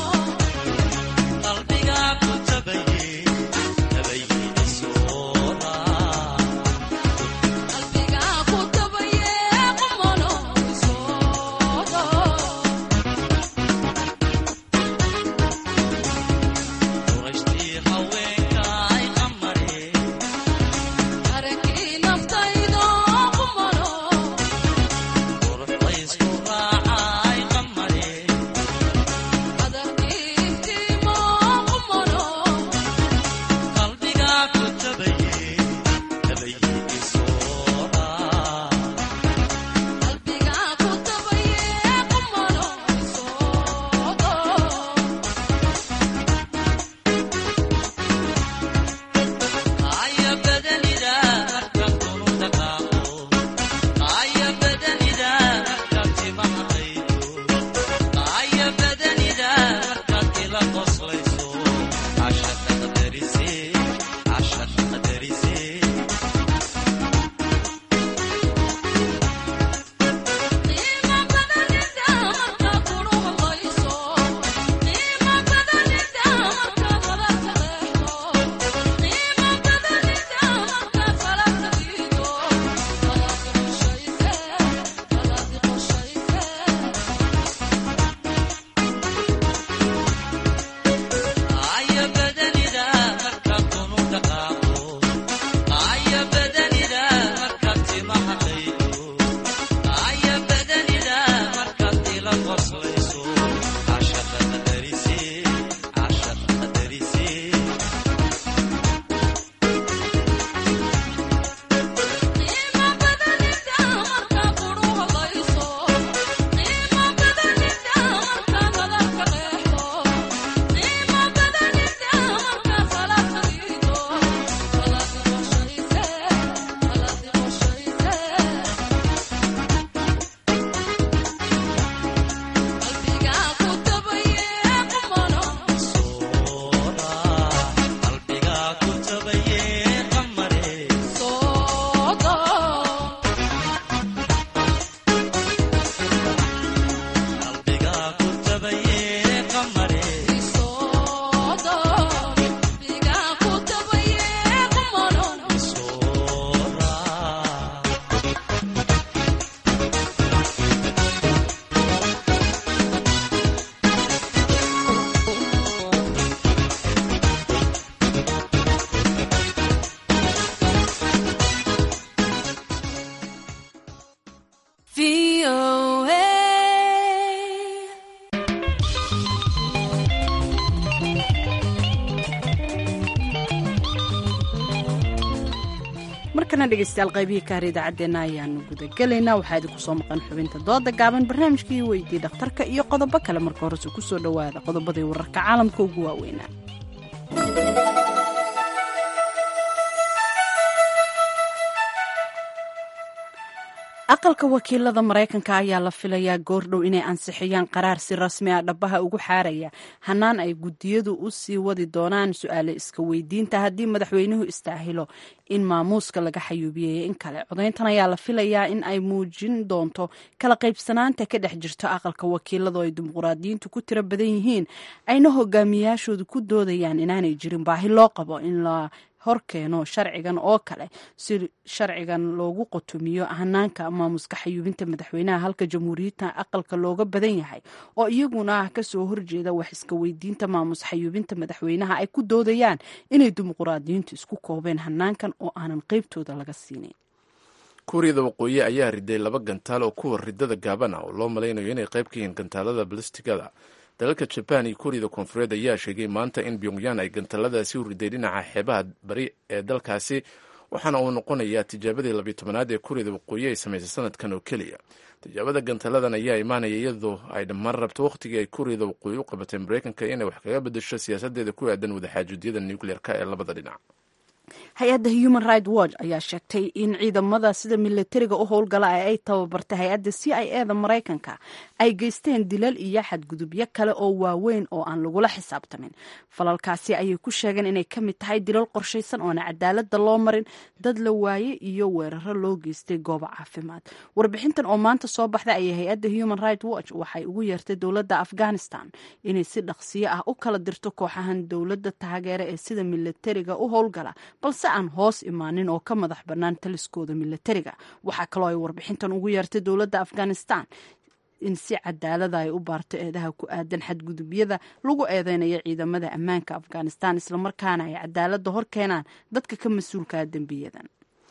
Speaker 14: qalbiga ku tabaye tabaygiina soo
Speaker 2: markana dhegeystayaal qaybihii kaar idaacaddeenna ayaanu gudagelaynaa waxaa idinku soo maqan xubinta dooda gaaban barnaamijkii weydii dhakhtarka iyo qodobo kale marka horese kusoo dhowaada qodobadii wararka caalamka ugu waaweynaa aqalka wakiilada maraykanka ayaa la filayaa goordhow inay ansixiyaan qaraar si rasmi ah dhabaha ugu xaaraya hanaan ay guddiyadu u sii wadi doonaan su-aale iska weydiinta haddii madaxweynuhu istaahilo in maamuuska laga xayuubiyey in kale codayntan ayaa la filayaa in ay muujin doonto kala qaybsanaanta ka dhex jirto aqalka wakiilada oo ay dimuqraadiyiintu ku tiro badan yihiin ayna hogaamiyaashoodu ku doodayaan inaanay jirin baahi loo qabo in la horkeeno sharcigan oo kale si sharcigan loogu qotomiyo hanaanka maamuska xayuubinta madaxweynaha halka jamhuuriyadda aqalka looga badan yahay oo iyaguna kasoo horjeeda wax iska weydiinta maamus xayuubinta madaxweynaha ay ku doodayaan inay dimuqraadiyiintu isku koobeen hanaankan oo aanan qeybtooda laga siinin
Speaker 1: kuuriyada waqooyi ayaa riday laba gantaal oo kuwa ridada gaaban ah oo loo malaynayo inay qayb ka yihiin gantaalada balistigada dalalka jabaan iyo kuuriyada koonfureed ayaa sheegay maanta in pyongyan ay gantaaladaasi u riday dhinaca xeebaha bari ee dalkaasi waxaana uu noqonayaa tijaabadii labiyo tobanaad ee kuuriyada waqooyi ay samaysay sanadkan oo keliya tijaabada gantaaladan ayaa imaanaya iyadoo ay dhammaan rabto wakhtigii ay kuuriyada waqooyi u qabatay maraykanka inay wax kaga bedesho siyaasadeeda ku aadan wadaxaajuudyada nucleer-ka ee labada dhinac
Speaker 2: hay-adda human right watch ayaa sheegtay in ciidamada sida milatariga u howlgala ee ay tababartay hay-adda c i e da maraykanka ay geysteen dilal iyo xadgudubyo kale oo waaweyn oo aan lagula xisaabtamin falalkaasi ayay ku sheegeen inay ka mid tahay dilal qorshaysan oona cadaalada loo marin dad la waaye iyo weeraro loo geystay goobo caafimaad warbixintan oo maanta soo baxday ayay hay-adda human right watch waxay ugu yeertay dowladda afghanistan inay si dhaqsiyo ah u kala dirto kooxahan dowladda taageera ee sida milatariga u howlgala balse aan hoos imaanin oo ka madax bannaan taliskooda milatariga waxaa kaloo ay warbixintan ugu yeertay dowladda afghanistan in si cadaalada ay u baarto eedaha ku aadan xadgudubyada lagu eedeynayo ciidamada ammaanka afghanistan islamarkaana ay cadaalada hor keenaan dadka ka mas-uulkaa dembiyadan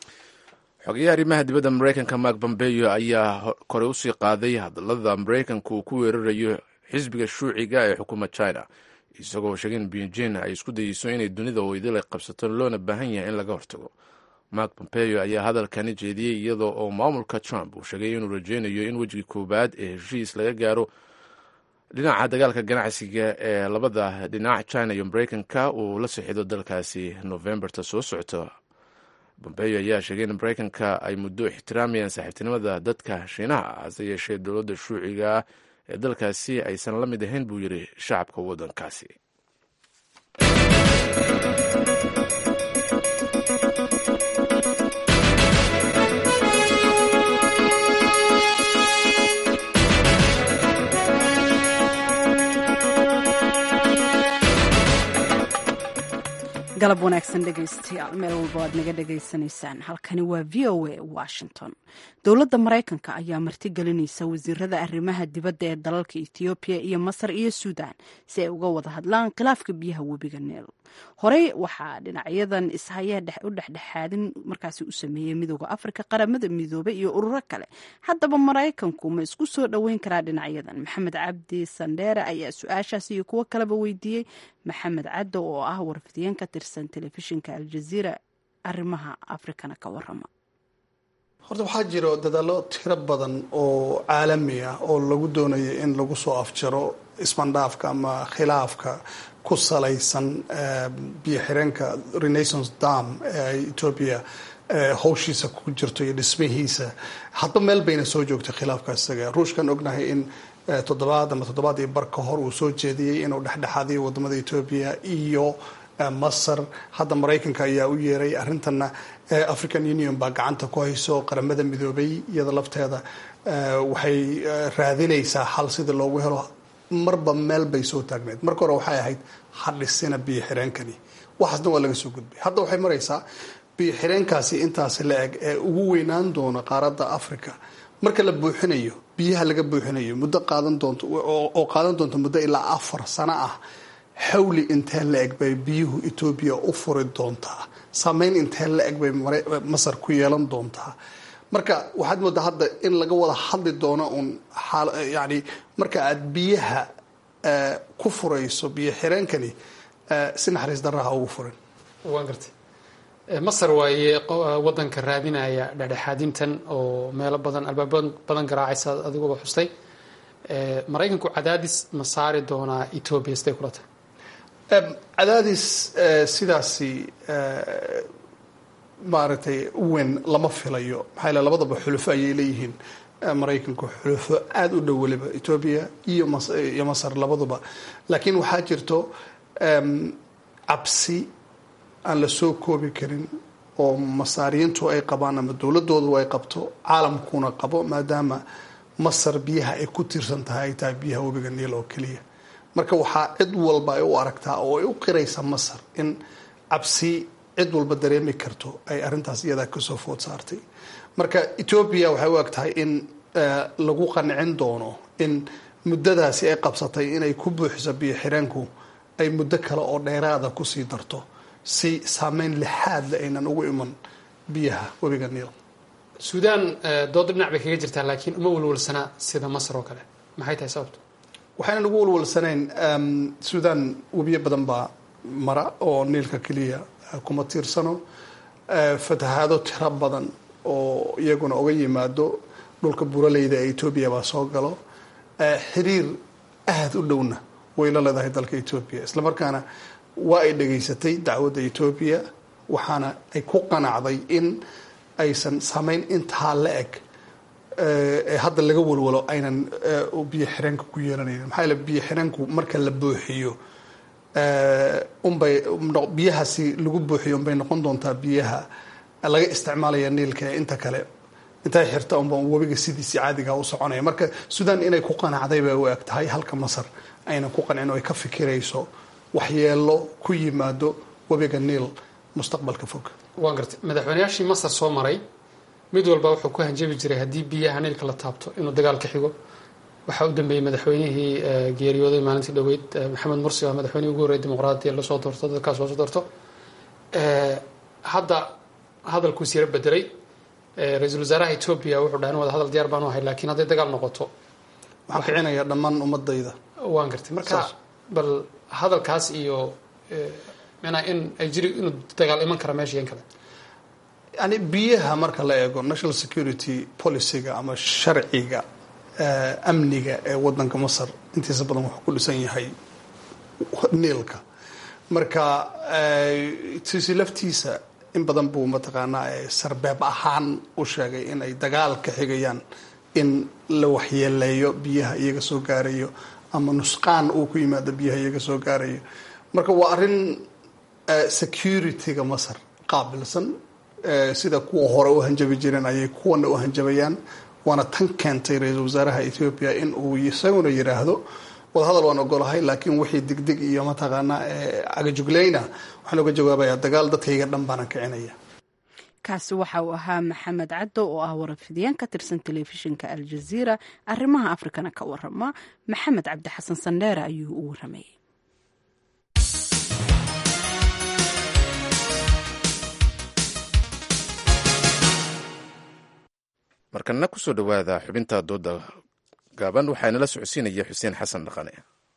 Speaker 1: xogeyaha arrimaha dibadda maraykanka mark bombeyo ayaa kore usii qaaday hadallada maraykanka uu ku weerarayo xisbiga shuuciga ee xukuma china isagoo sheegay in beijing ay isku dayeyso inay dunida weydil ay qabsato loona baahan yahay in laga hortago mark pompeo ayaa hadalkani jeediyey iyadoo oo maamulka trump uu sheegay inuu rajeynayo in wejigii koowaad ee heshiis laga gaaro dhinaca dagaalka ganacsiga ee labada dhinac china iyo maraykanka uu la sixido dalkaasi novemberta soo socota pompeo ayaa sheegay in maraykanka ay muddo ixtiraamayaan saaxiibtinimada dadka shiinaha hase yeeshee dowladda shuuciga ee dalkaasi aysan la mid ahayn buu yidhi shacabka waddankaasi
Speaker 2: galab wanaagsan dhegaystayaal meel walba aad naga dhagaysanaysaan halkani waa v o a washington dowladda maraykanka ayaa martigelinaysa wasiirada arrimaha dibadda ee dalalka etoobiya iyo masar iyo suudan si ay uga wada hadlaan khilaafka biyaha webiga neel horey waxaa dhinacyadan ishaya u dhexdhexaadin markaasi u sameeyey midooda afrika qaramada midoobe iyo ururo kale haddaba maraykanku ma isku soo dhoweyn karaa dhinacyadan maxamed cabdi sandheere ayaa su-aashaas iyo kuwo kaleba weydiiyey maxamed caddo oo ah warfidiyeen ka tirsan telefishinka aljaziira arrimaha afrikana ka warama
Speaker 14: horta waxaa jiro dadaallo tiro badan oo caalami ah oo lagu doonayo in lagu soo afjaro isbandhaafka ama khilaafka ku salaysan biyo xireenka renaissance dam ee etoobiya howshiisa ku jirto iyo dhismihiisa hadba meel bayna soo joogtay khilaafka isaga ruushkan ognahay in toddobaad ama toddobaad iyo bar ka hor uu soo jeediyey inuu dhexdhexaadiyo wadamada etoobiya iyo masar hadda maraykanka ayaa u yeeray arrintana african union baa gacanta ku hayso qaramada midoobay iyada lafteeda waxay raadinaysaa xal sida loogu helo marba meel bay soo taagneed marka hore waxay ahayd hadhisina biyo xireenkani waxaasna waa laga soo gudbay hadda waxay maraysaa biyo xireenkaasi intaasi la eg ee ugu weynaan doona qaaradda africa marka la buuxinayo biyaha laga buuxinayo muddo qaadan doonto oo qaadan doonto muddo ilaa afar sano ah xawli intee la eg bay biyuhu etoobiya u furi doontaa saameyn intee la eg bay masar ku yeelan doontaa marka waxaad moodaa hadda in laga wada hadli doono uun yani marka aad biyaha ku furayso biyo xireenkani si naxariis daraha ugu furin
Speaker 15: waan gartay masar waaye wadanka raadinaya dhexdhexaadintan oo meelo badan albaaba badan garaacaysa adiguba xustay maraykanku cadaadis ma saari doonaa etoobiya siday kula tahay
Speaker 14: cadaadis sidaasi maaragtay u weyn lama filayo maxaa yale labadaba xulufo ayay leeyihiin maraykanku xulufo aada u dhow weliba etoobiya iyo iyo masar labaduba laakiin waxaa jirto cabsi aan la soo koobi karin oo masaariyiintu ay qabaan ama dowladoodu ay qabto caalamkuna qabo maadaama masar biyaha ay ku tiirsan tahay ay tahay biyaha webiga niil oo keliya marka waxaa cid walba ay u aragtaa oo ay u qiraysa masar in cabsi cid walba dareemi karto ay arrintaas iyadaa kasoo food saartay marka etoobiya waxay u eg tahay in lagu qancin doono in muddadaasi ay qabsatay inay ku buuxiso biyo xireenku ay muddo kale oo dheeraada kusii darto si saameyn lixaadle aynan ugu iman biyaha webiga niil
Speaker 15: suudaan dooda dhinac bay kaga jirtaa laakiin uma walwalsanaa sida masar oo kale maxay tahay sababto
Speaker 14: waxaynan ugu walwalsanayn suudaan webiyo badan baa mara oo niilka keliya kuma tiirsano fatahaado tiro badan oo iyaguna uga yimaado dhulka buraleyda ee etoobiya baa soo galo xiriir aada u dhowna way la leedahay dalka etoobiya islamarkaana waa ay dhegaysatay dacwadda etoobiya waxaana ay ku qanacday in aysan saameyn intaa la eg ee hadda laga walwalo aynan biyo xireenka ku yeelanaynin maxaa yaele biyo xireenku marka la buuxiyo unbay biyahaasi lagu buuxiyo unbay noqon doontaa biyaha laga isticmaalaya niilka ee inta kale intay xirta unba webiga sidiisii caadiga u soconaya marka suudaan inay ku qanacday bay u eg tahay halka masar aynan ku qancin oo ay ka fikirayso waxyeelo ku yimaado webiga niil mustaqbalka fog
Speaker 15: waan gartay madaxweyneyaashii masar soo maray mid walba wuxuu ku hanjabi jiray haddii biyaha niilka la taabto inuu dagaal ka xigo waxaa u dambeeyey madaxweynihii geeriyooday maalintii dhoweyd maxamed mursi waa madaxweynihii ugu horreyay dimuqraadiya lasoo doorto dadkaas loosoo doorto hadda hadalkuus yaro bedelay ra-iisul wasaaraha etoobiya wuxuu dhahay in wada hadal diyaar baanu ahay laakiin hadday dagaal noqoto
Speaker 14: waxaan kicinayaa dhammaan ummadayda
Speaker 15: waan gartay marka bal hadalkaas iyo mna in ay jiri inuu dagaal iman kara meesha yan kale
Speaker 14: yani biyaha marka la eego national security policyga ama sharciga amniga ee wadanka masar intiisa badan wuxuu ku dhisan yahay niilka marka sisi laftiisa in badan buu mataqaanaa sarbeeb ahaan u sheegay in ay dagaal ka xigayaan in la waxyeeleeyo biyaha iyaga soo gaarayo ama nusqaan uu ku yimaado biyaha iyaga soo gaarayo marka waa arrin security-ga masar qaabilsan sida kuwa hore u hanjabi jireen ayay kuwana u hanjabayaan waana tan keentay ra-iisul wasaaraha ethoobia in uu isaguna yiraahdo wadahadal waan ogolahay laakiin wixii degdeg iyo mataqaanaa cagajuglayna waxaan oga jawaabayaa dagaal dadkayga dhan baanan kicinaya
Speaker 2: kaasi waxa uu ahaa maxamed caddo oo ah warafidiyeen ka tirsan telefishinka aljaziira arrimaha afrikana ka warama maxamed cabdi xasan sandheere ayuu u waramayay
Speaker 1: markana kusoo dhowaada xubinta dooda gaaban waxaa inala socodsiinaya xuseen xasan dhaqane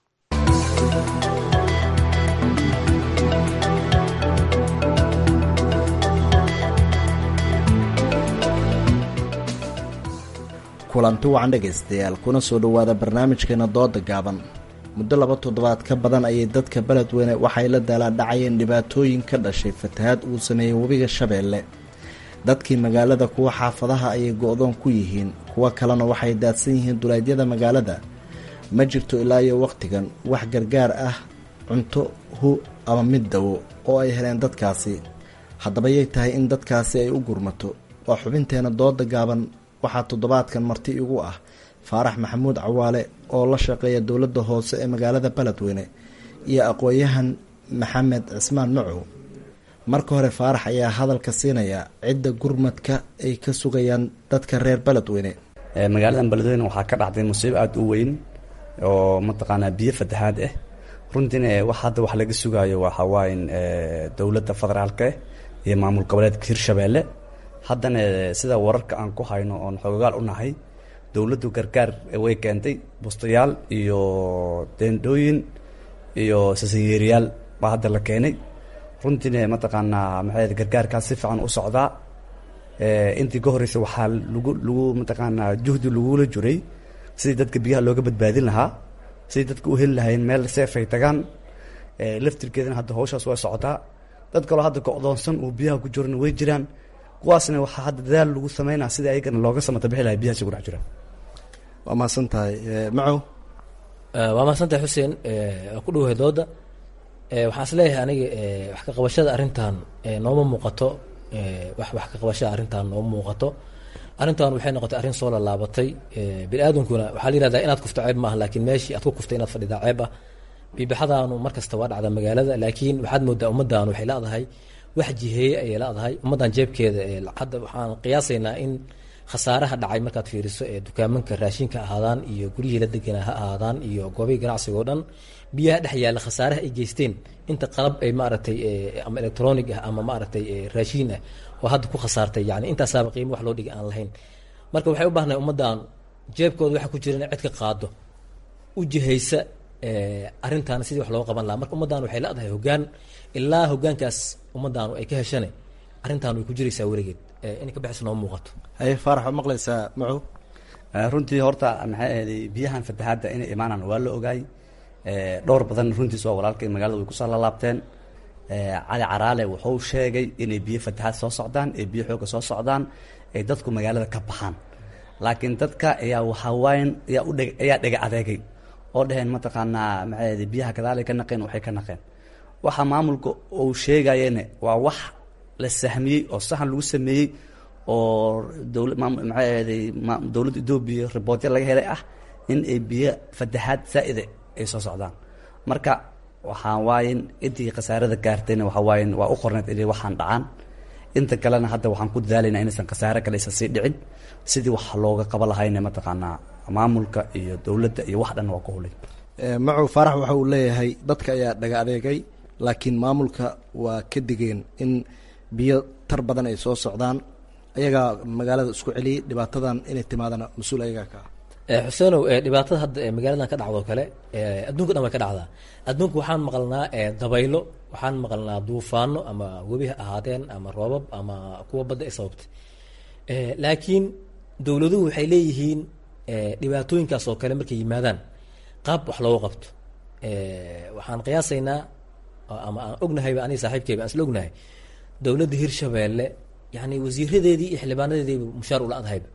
Speaker 16: kulanti wacan dhegaystayaal kuna soo dhowaada barnaamijkeena dooda gaaban muddo laba toddobaad ka badan ayay dadka beledweyne waxay la daalaadhacayeen dhibaatooyin ka dhashay fatahaad uu sameeyey webiga shabeelle dadkii magaalada kuwa xaafadaha ayay go-doon ku yihiin kuwo kalena waxay daadsan yihiin duleedyada magaalada ma jirto ilaa iyo wakhtigan wax gargaar ah cunto hu ama mid dawo oo ay heleen dadkaasi haddaba yay tahay in dadkaasi ay u gurmato waa xubinteena dooda gaaban waxaa toddobaadkan marti igu ah faarax maxamuud cawaale oo la shaqeeya dowladda hoose ee magaalada beledweyne iyo aqoon-yahan maxamed cismaan macow marka hore faarax ayaa hadalka siinaya cidda gurmadka ay ka sugayaan dadka reer beledweyne
Speaker 17: magaaladan beledweyne waxaa ka dhacday musiibo aada u weyn oo mataqaanaa biyo fatahaad ah runtiina wax hadda wax laga sugaayo waxawaaye dowladda federaalka iyo maamul goboleedka hirshabeelle haddana sida wararka aan ku hayno oon xoogaal u nahay dowladdu gargaar way keentay bustayaal iyo deendhooyin iyo sasanyeeriyaal baa hadda la keenay runtiina mataqaanaa maxay gargaarkaas si fiican u socdaa intii ka horreysay waxaa lagu lagu mataqaanaa juhdi lagula jiray sidii dadka biyaha looga badbaadin lahaa sidii dadka u heli lahayn meel seef ay tagaan laftirkeedana hadda hawshaas waa socotaa dad kaloo hadda go'doonsan oo biyaha ku jirana way jiraan kuwaasna waxaa hadda dadaal lagu sameynaa sidii ayagana looga samata bixi lahay biyahaasi ku dhex jiraan
Speaker 16: waa mahadsan tahay macow
Speaker 18: waa mahadsantahay xuseen waa ku dhowahay dooda waxaan is leeyahay aniga wax ka qabashada arrintan nooma muuqato wax wax ka qabashada arrintan nooma muuqato arrintan waxay noqotay arrin soo laalaabatay bini aadamkuna waxaa la yihahdaa inaad kufto ceeb maaha laakiin meeshii aad ku kuftay inaad fadhidaa ceeb ah biibixadaanu mar kasta waa dhacda magaalada laakiin waxaad moodaa ummaddan waxay leedahay wax jiheeye ayay leedahay ummaddan jeebkeeda hadda waxaan qiyaasaynaa in khasaaraha dhacay markaad fiiriso ee dukaamanka raashinka ahaadaan iyo guryihii la deganaa ha ahaadaan iyo goobihii ganacsiga oo dhan biyaha dhex yaalla khasaaraha ay geysteen inta qalab ay maaragtay ama electronic ah ama maaragtay raashiin ah oo hadda ku khasaartay yani intaasaaba qiimo wax loo dhigay aan lahayn marka waxay u baahnahay ummaddan jeebkooda waxa ku jira in cid ka qaado u jihaysa arrintaana sidii wax looga qaban lahaa marka ummaddan waxay leedahay hoggaan ilaa hoggaankaas ummaddaanu ay ka heshane arrintan way ku jiraysaa weligeed inay ka baxayso nooma muuqato
Speaker 16: haye faarax waa maqlaysaa macow
Speaker 17: runtii horta maxay ahaday biyahan fatahaadda inay imaanaan waa la ogaay dhowr badan runtiis waa walaalkay magaalada way kusoo lalaabteen cali caraale wuxuu sheegay inay biyo fatahaad soo socdaan ee biyo xooga soo socdaan ay dadku magaalada ka baxaan laakiin dadka ayaa waxawaayan ayaa u dheg ayaa dhega adeegay oo dhaheen mataqaanaa maxay ahaday biyaha gadaalay ka naqeen waxay ka naqeen waxa maamulka uu sheegayene waa wax la sahmiyey oo saxan lagu sameeyey oo dowla maxay ahaday dowladda etoobiya ribootya laga helay ah in ay biyo fatahaad zaa'ida ay soo socdaan marka waxaa waayen intii khasaarada gaartayna waxaa waayen waa u qorneed inay waxaan dhacaan inta kalena hadda waxaan ku dadaalaynaa inaysan khasaare kale aysan sii dhicin sidii wax looga qaba lahayna mataqaanaa maamulka iyo dowladda iyo wax dhan waa ku hulay
Speaker 16: macow faarax waxa uu leeyahay dadka ayaa dhaga adeegay laakiin maamulka waa ka digeen in biyo tar badan ay soo socdaan ayagaa magaalada isku celiyey dhibaatadan inay timaadana mas-uul ayagaa ka ah
Speaker 18: xuseenow dhibaatada hadda magaaladan ka dhacdo kale adduunka dhan way ka dhacdaa adduunka waxaan maqalnaa dabaylo waxaan maqalnaa duufaano ama webi ha ahaadeen ama roobab ama kuwa badda ay sababtay laakiin dowladuhu waxay leeyihiin dhibaatooyinkaas oo kale markay yimaadaan qaab wax looga qabto waxaan qiyaasaynaa ama aan ognahayba aniga saaxiibkeyba aan isla ognahay dowladda hirshabeelle yani wasiiradeedii iyo xildhibaanadeediiba mushaar ula adhayba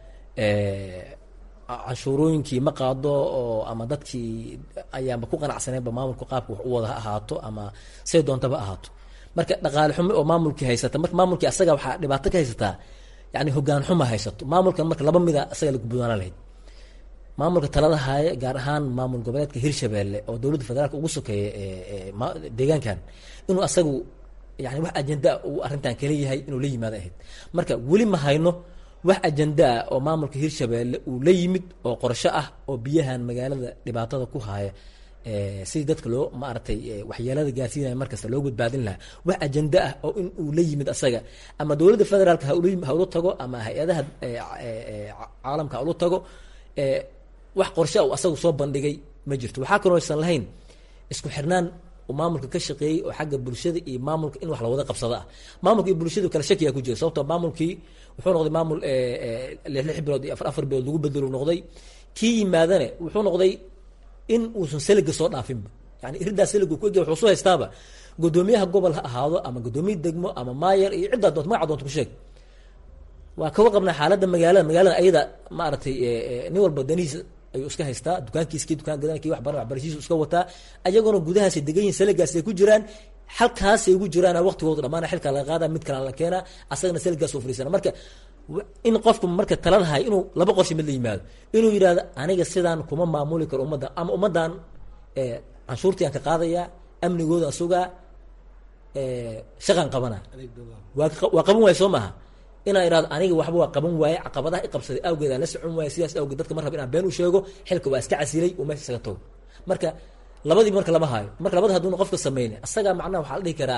Speaker 18: canshuurooyinkii ma qaado oo ama dadkii ayaanba ku qanacsaneenba maamulka qaabka wax u wada ha ahaato ama say doontaba ahaato marka dhaqaale xumo oo maamulkii haysata marka maamulkii asaga waxaa dhibaato ka haysataa yani hogaan xuma haysato maamulkan marka laba mida asaga la gudboonaan lahayd maamulka talada haaye gaar ahaan maamul goboleedka hirshabeelle oo dowladda federaalka ugu sokeeya deegaankan inuu asagu yani wax ajendaa uu arrintan kala yahay inuu la yimaado ahayd marka weli ma hayno wax ajendaa oo maamulka hirshabeelle uu la yimid oo qorsho ah oo biyahan magaalada dhibaatada ku haaya sidii dadka loo maaragtay waxyeelada gaarsiinaya markasta loo badbaadin lahaa wax ajenda ah oo in uu la yimid asaga ama dowladda federaalka ha ula tago ama hay-adaha caalamka ha ula tago wax qorshe u asagu soo bandhigay ma jirto waxaa kaloo aysan lahayn isku xirnaan uu maamulka ka shaqeeyey oo xagga bulshada iyo maamulka in wax lawada qabsado ah maamulka iyo bulshadu kale shakiyaa ku jira sababtoo maamulkii wuxuu noqday maamul lix lix bilood iyo afar afar bilood lagu bedelo noqday kii yimaadane wuxuu noqday in uusan seliga soo dhaafinba yani iridaa seliga ku egya wuxuu soo haystaaba gudoomiyaha gobol ha ahaado ama gudoomiye degmo ama maayer iyo ciddaa doonto magaca doonto ku sheeg waa kawa qabnaa xaaladda magaalada magaalada ayada maaragtay nin walba danihiisa ayuu iska haystaa dukaankiiskii dukaan gadanki wax baran waxbarashiisu iska wataa ayagoona gudahaasay degan yihin seligaasay ku jiraan halkaasay ugu jiraan waqtigooda dhamaana xilka laga qaada mid kale la keena asagana seligaas u fariisana marka in qofku marka taladahay inuu laba qorshe mid la yimaado inuu yidhahdo aniga sidaan kuma maamuli karo ummadda ama ummaddan canshuurtiaan ka qaadaya amnigooda sugaa shaqaan qabana waa waa qaban waaya soo maaha inaan idhahdo aniga waxba waa qaban waaye caqabadaha i qabsaday awgeed aan la socon waaye sidaas awgeed dadka mar raba inaan been u sheego xilka waa iska casilay uu meesha isaga tago marka labadii marka lama haayo marka labada haduuna qofka sameyne asagaa macnaha waxaa la dhihi karaa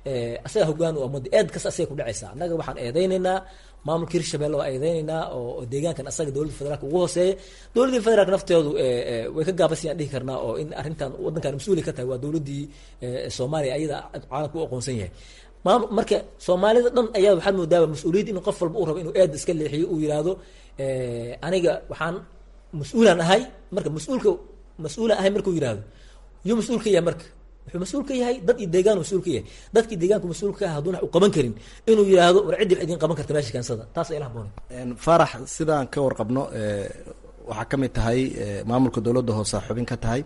Speaker 18: asaga hogaan u umada eed kasta asaga ku dhacaysa annaga waxaan eedeynaynaa maamulka hirshabelle waa eedeynaynaa oo deegaankan asaga dowladda federaalka ugu hooseeya dowladdii federaalka nafteedu way ka gaabasayaan dhihi karnaa oo in arrintan waddankan mas-uuli ka tahay waa dowladdii soomaaliya ayada caalamka u aqoonsan yahay maamul marka soomaalida dhan ayaa waxaad moodaaba mas-uuliyad in qof walba uu rabo inuu eed iska leexiyo uu yidhaahdo aniga waxaan mas-uulaan ahay marka mas-uulka mas-uulaan ahay markuu yidhaahdo yuu mas-uul ka yahay marka wuxuu mas-uul ka yahay dad iyo deegaan mas-uul ka yahay dadkii deegaanku mas-uul ka ah hadduna wax u qaban karin inuu yidhaahdo war ciddii wax idiin qaban karta meesha keensada taas ay la haboonay
Speaker 16: faarax sidaan ka warqabno waxaa ka mid tahay maamulka dowladda hoose xubin ka tahay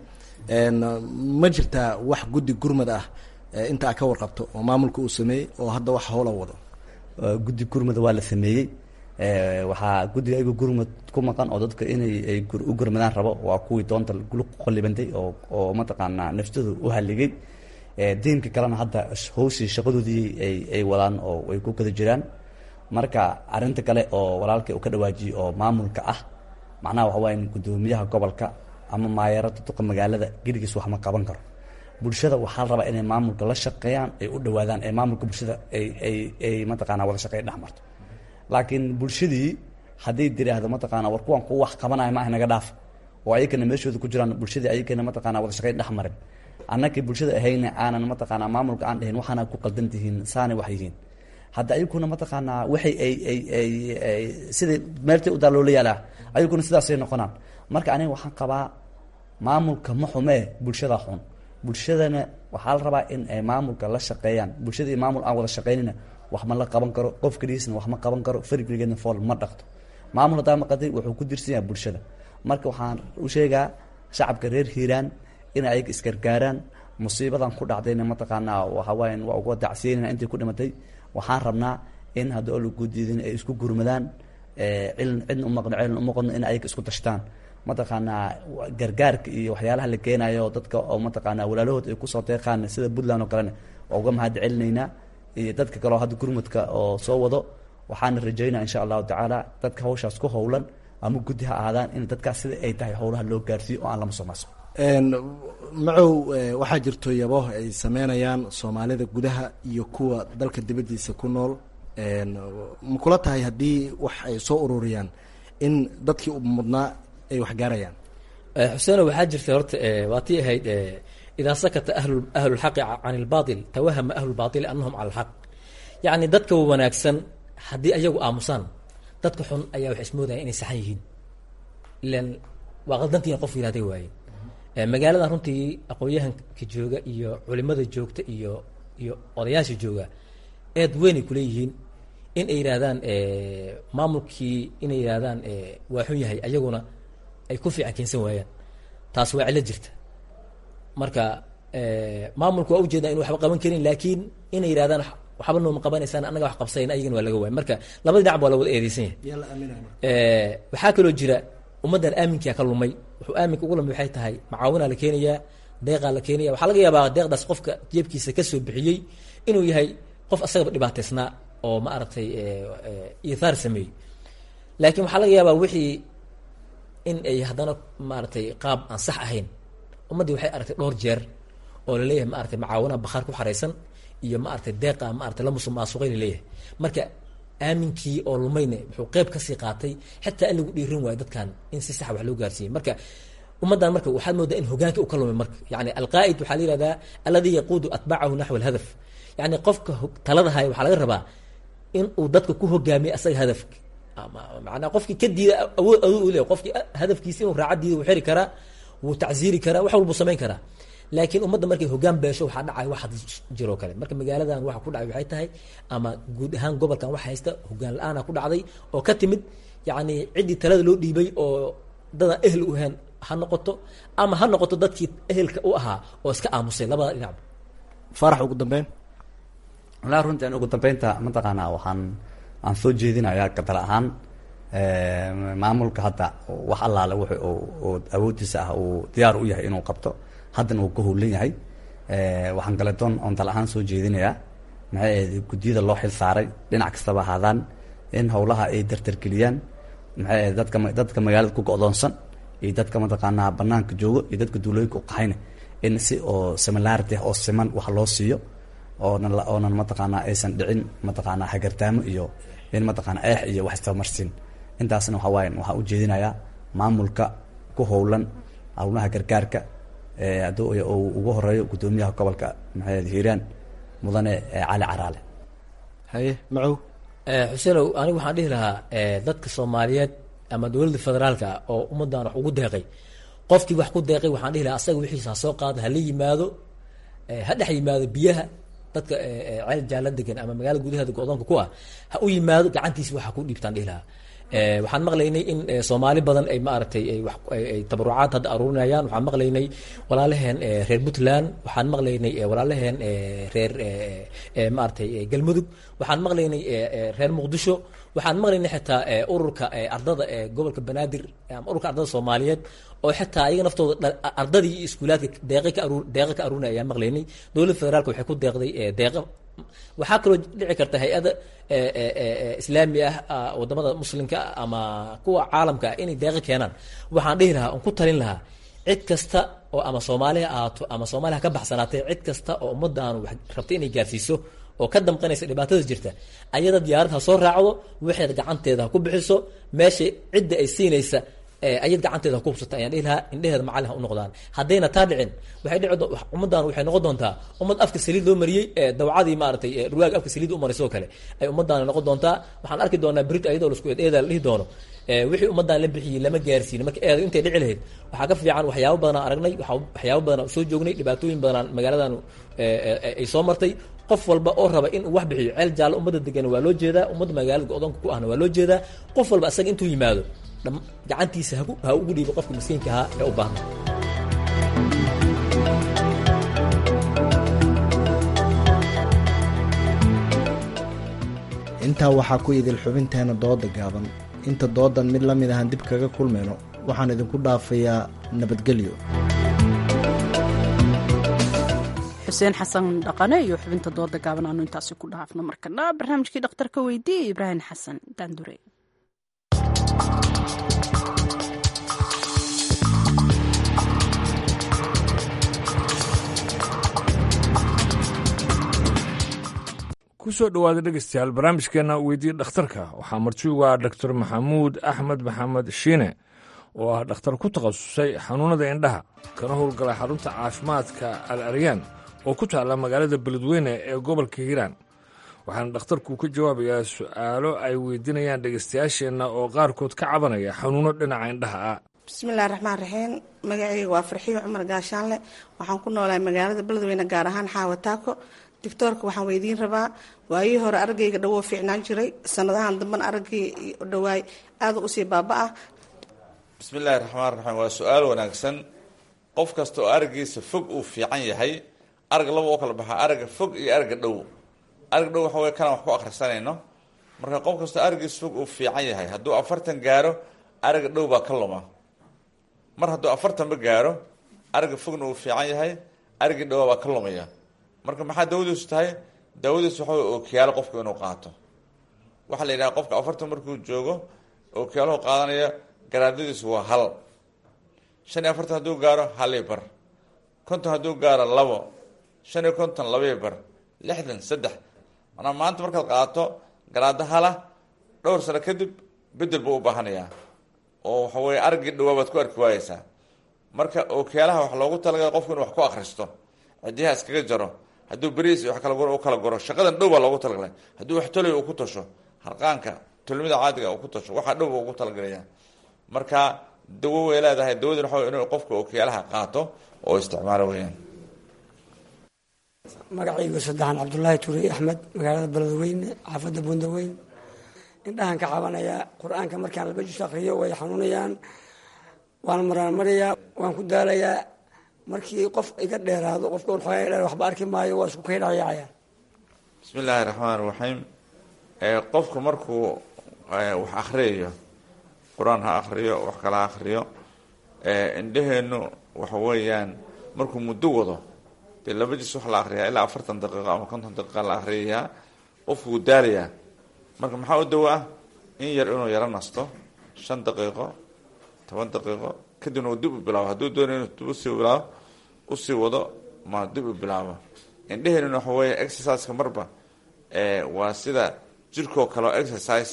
Speaker 16: ma jirtaa wax guddi gurmad ah inta a ka warqabto oo maamulka uu sameeyey oo hadda wax hoola wado
Speaker 17: guddi gurmada waa la sameeyey waxaa guddiga ayagu gurmad ku maqan oo dadka inay ay u gurmadaan rabo waa kuwii doonta luq qallibantay oo oo mataqaanaa naftooda u halligay diinka kalena hadda hawshii shaqadoodii ay ay wadaan oo ay ku kada jiraan marka arrinta kale oo walaalkay uu ka dhawaajiyey oo maamulka ah macnaha waxa waaya guddoomiyaha gobolka ama maayarada duqa magaalada geligiis wax ma qaban karo bulshada waxaa la rabaa inay maamulka la shaqeeyaan ay u dhawaadaan ee maamulka bulshada ay ay ay mataqaanaa wada shaqeey dhex marto laakiin bulshadii hadday tiraahdo mataqaanaa war kuwan kuwa wax qabanaya maaha naga dhaaf oo ayagana meeshooda ku jiraan bulshadii ayagana mataqaanaa wada shaqeyn dhex marin annakii bulshada ahayna aanan mataqaanaa maamulka aan dhahin waxaana ku qaldan tihiin saanay wax yihiin hadda ayaguna mataqaanaa waxay ay ay ay ay sidai meeltay u daaloola yaalaa ayaguna sidaasay noqonaan marka aniga waxaan qabaa maamulka ma xumee bulshada xun bulshadana waxaa la rabaa in ay maamulka la shaqeeyaan bulshada iyo maamul aan wada shaqeynina wax ma la qaban karo qof keligiisna wax ma qaban karo farigeligeedna fool ma dhaqto maamul haddaa maqatay wuxuu ku dirsan yahay bulshada marka waxaan u sheegaa shacabka reer hiiraan inay ayaga isgargaaraan musiibadan ku dhacdayna mataqaanaa waxawaayan waa uga dacsiyeynana intay ku dhimatay waxaan rabnaa in hadda oo lagu diidin ay isku gurmadaan cilin cidna umaqno cilin umaqno in ayaga isku tashtaan mataqaanaa gargaarka iyo waxyaalaha la keenayo dadka oo mataqaanaa walaalahood ay kusoo deeqaan sida puntland oo kalena waa uga mahad celinaynaa iyo dadka kaleo hadda gurmudka oo soo wado waxaana rajaynaa insha allahu tacaala dadka hawshaas ku howlan ama guddi ha ahaadaan in dadkaas sida ay tahay howlaha loo gaarsiiyo oo aan lama soo maasmo
Speaker 16: macow waxaa jirto yabo ay sameynayaan soomaalida gudaha iyo kuwa dalka dibaddiisa ku nool ma kula tahay haddii wax ay soo ururiyaan in dadkii u mudnaa ay wax gaarayaan
Speaker 18: xuseeno waxaa jirta horta waa tii ahayd idaa sakata ahlu ahlulxaqi can ilbaatil tawahama ahlulbaatili annahum cala alxaq yacni dadka wanaagsan haddii ayagu aamusaan dadka xun ayaa wax ismoodaya inay saxan yihiin ilan waa qaldantiina qof yihahday waaye magaaladan runtii aqoon-yahanka jooga iyo culimada joogta iyo iyo odayaasha jooga eed weynay kuleeyihiin in ay yidhaahdaan maamulkii inay yidhaahdaan waa xun yahay ayaguna ay ku fiican keensan waayaan taas waa cilo jirta marka maamulku waa ujeedaa inu waxba qaban karin laakiin inay yidhahdaan waxba nooma qabanaysaan annaga wax qabsayn ayagana waa laga waaya marka labada dhinac baa la wada eedeysan yahay waxaa kaloo jira ummaddan aaminkaa ka lumay wuxuu aaminka ugu lumay waxay tahay macaawinaa la keenayaa deeqaa la keenaya waxaa laga yaabaa deeqdaas qofka jeebkiisa kasoo bixiyey inuu yahay qof asagaba dhibaateysnaa oo ma aragtay ithaar sameeyey laakiin waxaa laga yaabaa wixii in ay haddana maaragtay qaab aan sax ahayn ummaddii waxay aragtay dhowr jeer oo laleeyahay maaragtay macaawinaa bakhaar ku xaraysan iyo maaragtay deeqa maaragtay la musuqmaasuqay laleeyahay marka aaminkii oo lumayne wuxuu qeyb kasii qaatay xitaa in lagu dhiirin waayo dadkan in si sax wax loo gaarsiiyey marka ummaddan marka waxaad moodaa in hogaanka uu ka lumay marka yani alqaa'id waxaa la yihahdaa alladii yaquudu atbacahu naxwa alhadaf yani qofka talada haya waxaa laga rabaa in uu dadka ku hogaamiyo asaga hadafka manaa qofkii ka diida awood awood u leeyahy qofkii hadafkiisa inuu raacadiida wuu xiri karaa wuu tacsiiri karaa wax walbuu samayn karaa laakiin ummadda markay hogaan beesho waxaa dhacay wax jiroo kale marka magaaladan waxa ku dhacay waxay tahay ama guud ahaan gobolkan waxa haysta hogaan la-aana ku dhacday oo ka timid yacni ciddii talada loo dhiibay oo dadaan ehel u ahayn ha noqoto ama ha noqoto dadkii ehelka u ahaa oo iska aamusay labada dhinacba
Speaker 16: farax ugu dambeyn
Speaker 17: walaa runtii an ugu dambeynta mataqaanaa waxaan aan soo jeedinayaa gadal ahaan maamulka hadda wax allaale w oo awoodiisa ah uu diyaar u yahay inuu qabto haddana uu ka howlan yahay waxaan kale doon oon dal ahaan soo jeedinayaa maxay ahayd guddiyada loo xil saaray dhinac kastaba ahaadaan in howlaha ay dartargeliyaan maxay ahayd dadka dadka magaalada ku go-doonsan iyo dadka mataqaanaa banaanka joogo iyo dadka duulooyinka u qaxayna in si oo similarity oo siman wax loo siiyo oonan oonan mataqaanaa aysan dhicin mataqaanaa hagartaamo iyo in mataqaanaa eex iyo wax istamarsin intaasna waxaa waaye waxaan ujeedinayaa maamulka ku howlan howlaha gargaarka hadduu uu ugu horeeyo guddoomiyaha gobolka maxamed hiiraan mudane cali caraale
Speaker 16: haye macow
Speaker 18: xuseenow anigu waxaan dhihi lahaa dadka soomaaliyeed ama dowladda federaalka oo ummaddan wax ugu deeqay qofkii wax ku deeqay waxaan dhihi lahaa asaga wixiisa ha soo qaada hala yimaado ha dhex yimaado biyaha dadka ceel jaala degan ama magaalada gudaheeda go-doonka ku ah ha u yimaado gacantiisa waxa ku dhiibtaan dhihi lahaa waxaan maqlaynay in soomaali badan ay maaragtay ay tabarucaad hadda aruurinayaan waxaan maqlaynay walaalaheen reer puntland waxaan maqlaynay walaalaheen reer maaragtay galmudug waxaan maqlaynay reer muqdisho waxaan maqlaynay xitaa ururka ardada ee gobolka banaadir ama ururka ardada soomaaliyeed oo xitaa ayaga naftooda ardadii iyo iskuulaadka deeqa ka aruur deeqa ka aruurinaya ayaan maqlaynay dowladda federaalka waxay ku deeqday deeqa waxaa kaloo dhici karta hay-ada islaami ah wadamada muslimka ama kuwa caalamka ah inay deeqa keenaan waxaan dhihi lahaa on ku talin lahaa cid kasta oo ama soomaali ha ahaato ama soomaaliya ha ka baxsanaatee cid kasta oo ummaddaanu wax rabta inay gaarsiiso oo ka damqanaysa dhibaatada jirta ayada diyaarad ha soo raacdo waxeed gacanteeda ha ku bixiso meesha cidda ay siinaysa ayad gacanteeda ha ku hubsata ayaan dhihi lahaa indheheeda macallin ha u noqdaan haddayna taa dhicin waxay dhici ummaddan waxay noqon doontaa ummad afka saliid loo mariyey dawcadii maaragtay ruwaag afka saliid u marisoo kale ay ummaddaana noqon doontaa waxaan arki doonaa brit ayadoo lasku eeda la dhihi doono wixii ummaddan la bixiyey lama gaarsiin marka eeda intay dhici lahayd waxaa ka fiican waxyaabo badanaa aragnay waxyaabo badanaa soo joognay dhibaatooyin badanaa magaaladan ay soo martay qof walba oo raba in uu wax bixiyo ceel jaallo ummadda degan waa loo jeedaa ummadda magaalada go-doonka ku ahna waa loo jeedaa qof walba asaga intuu yimaado gacantiisa ha ugu dhiibo qofka miskiinka ahaa ee u baahna
Speaker 16: intaa waxaa ku idil xubinteena dooda gaaban inta doodan mid la mid ahan dib kaga kulmayno waxaan idinku dhaafayaa nabadgelyo
Speaker 2: xuseen xasan dhaqane iyo xubinta dooda gaaban aanu intaasi ku dhaafno markana barnaamijkii dhakhtarka weydiiyey ibraahim xasan daandure
Speaker 19: kusoo dhowaada dhegeystayaal barnaamijkeenna weydiiya dhakhtarka waxaa martiugu ah doctor maxamuud axmed maxamed shiine oo ah dhakhtar ku takhasusay xanuunnada indhaha kana howlgala xarunta caafimaadka al aryaan oo ku taalla magaalada beledweyne ee gobolka hiiraan waxaana dhakhtarku ka jawaabayaa su'aalo ay weydiinayaan dhegeystayaasheenna oo qaarkood ka cabanaya xanuunno dhinaca indhaha ah
Speaker 20: bismillahi raxmaan raxiim magacayga waa farxiyo cumar gaashaanle waxaan ku noolahay magaalada beledweyne gaar ahaan xaawataako doctoorka waxaan weydiin rabaa waayihii hore araggayga dhawoo fiicnaan jiray sanadahan dambana araggii dhawaay aada usii baaba-ah
Speaker 21: bismillahi raxmaan raxiim waa su-aal wanaagsan qof kasta oo araggiisa fog uu fiican yahay arag laba oo kala baxaa aragga fog iyo aragga dhow aragga dhow waxa wey kanaan wax ku akhrisanayno marka qof kastoo araggiisa fog uu fiican yahay hadduu afartan gaaro aragga dhow baa ka luma mar hadduu afartanba gaaro aragga fogna uu fiican yahay araggii dhowaa baa ka lumaya marka maxaa daawadiisu tahay daawadiisu waxa wey ookiyaalo qofku inuu qaato waxaa la yidhaha qofka afartan markuu joogo ookiyaaluhu qaadanaya garaadadiisu waa hal shan iyo afartan hadduu gaaro halii bar konton hadduu gaaro labo shan iyo konton labii bar lixdan saddex manaa maanta markaad qaato garaado hala dhowr sano kadib bedel buu u baahanayaa oo waxa weye araggii dhawaa baad ku arki waayeysaa marka ookiyaalaha wax loogu talagala qofku inu wax ku akristo cidiyaha iskaga jaro hadduu beriis wax kala guro u kala guro shaqadan dhow baa loogu talagalay hadduu wax tolay uu ku tasho harqaanka tolmida caadiga uu ku tasho waxaa dhow ba ugu talagalaya marka dawo way leedahay dawadin waxa wey inuu qofka ookiyaalaha qaato oo isticmaalo weyaan
Speaker 22: magacaygu saddexan cabdulaahi turi axmed magaalada beledweyne xaafadda bundaweyn indhahan ka cabanayaa qur-aanka markaan laba jus akriyo way xanuunayaan waan maraanmarayaa waan ku daalayaa markii qof iga dheeraado qofka xoogaa dheer waxba arki maayo waa isku kaydhayacayaan
Speaker 21: bismi illaahi raxmaan raxiim qofku markuu wax akriyayo qur-aan ha akriyo wax kala ha akriyo indhaheenu waxa weeyaan markuu muddo wado dee laba jis wax la akriyaa ilaa afartan daqiiqo ama konton daqiiqa la akriyayaa qofku wuu daalayaa marka maxaa u dawo ah in yar inuu yaro nasto shan daqiiqo toban daqiiqo kadibna uu dib u bilaabo hadduu doonayo inuu dib usii bilaabo usii wado ma dib u bilaabo indheheenuna waxa weeye exerciseka marba waa sida jirkoo kale oo exercise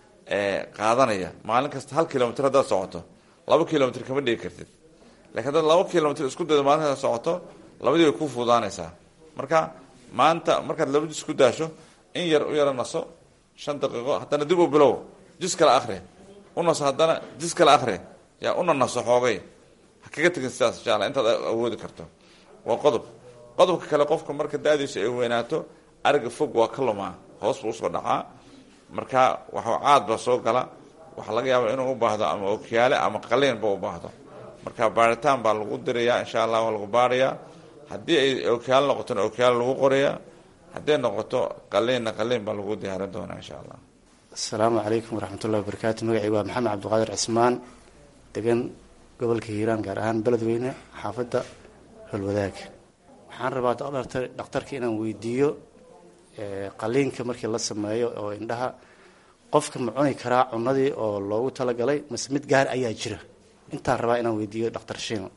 Speaker 21: qaadanaya maalin kasta hal kilomitr haddaad socoto laba kilomitr kama dhigi kartid lakiin haddaad laba kilomitr isku daydo maalin kasta socoto labadii way ku fuudaanaysaa marka maanta markaad laba jis ku daasho in yar u yaro naso shan daqiiqo haddana dib u bilow jis kale akri u naso haddana jis kale akri yaa una naso xoogay ha kaga tegin sidaas insha alla intaad awoodi karto waa qodob qodobka kale qofka marka da-diisu ay weynaato ariga fog waa ka lumaa hoos buu usoo dhacaa marka waxa caad baa soo gala waxaa laga yaaba inuu u baahdo ama okiyaale ama qaliinba u baahdo marka baaritaan baa lagu dirayaa insha allah waa lagu baarayaa haddii ay okiyaale noqotona okiyaale lagu qorayaa hadday noqoto qaliinna qaliin baa lagu diyaarin doonaa insha allah
Speaker 3: asalaamu calaykum waraxmatullahi wabarakaatu magacii waa maxamed cabdiqaadir cismaan degan gobolka hiiraan gaar ahaan beledweyne xaafadda holwadaag waxaan rabaa dhakhtarka inaan weydiiyo qaliinka markii la sameeyo oo indhaha qofka ma cuni karaa cunadii oo loogu talagalay mase mid gaar ayaa jira intaan rabaa inaan weydiiyo dhakhtar shiino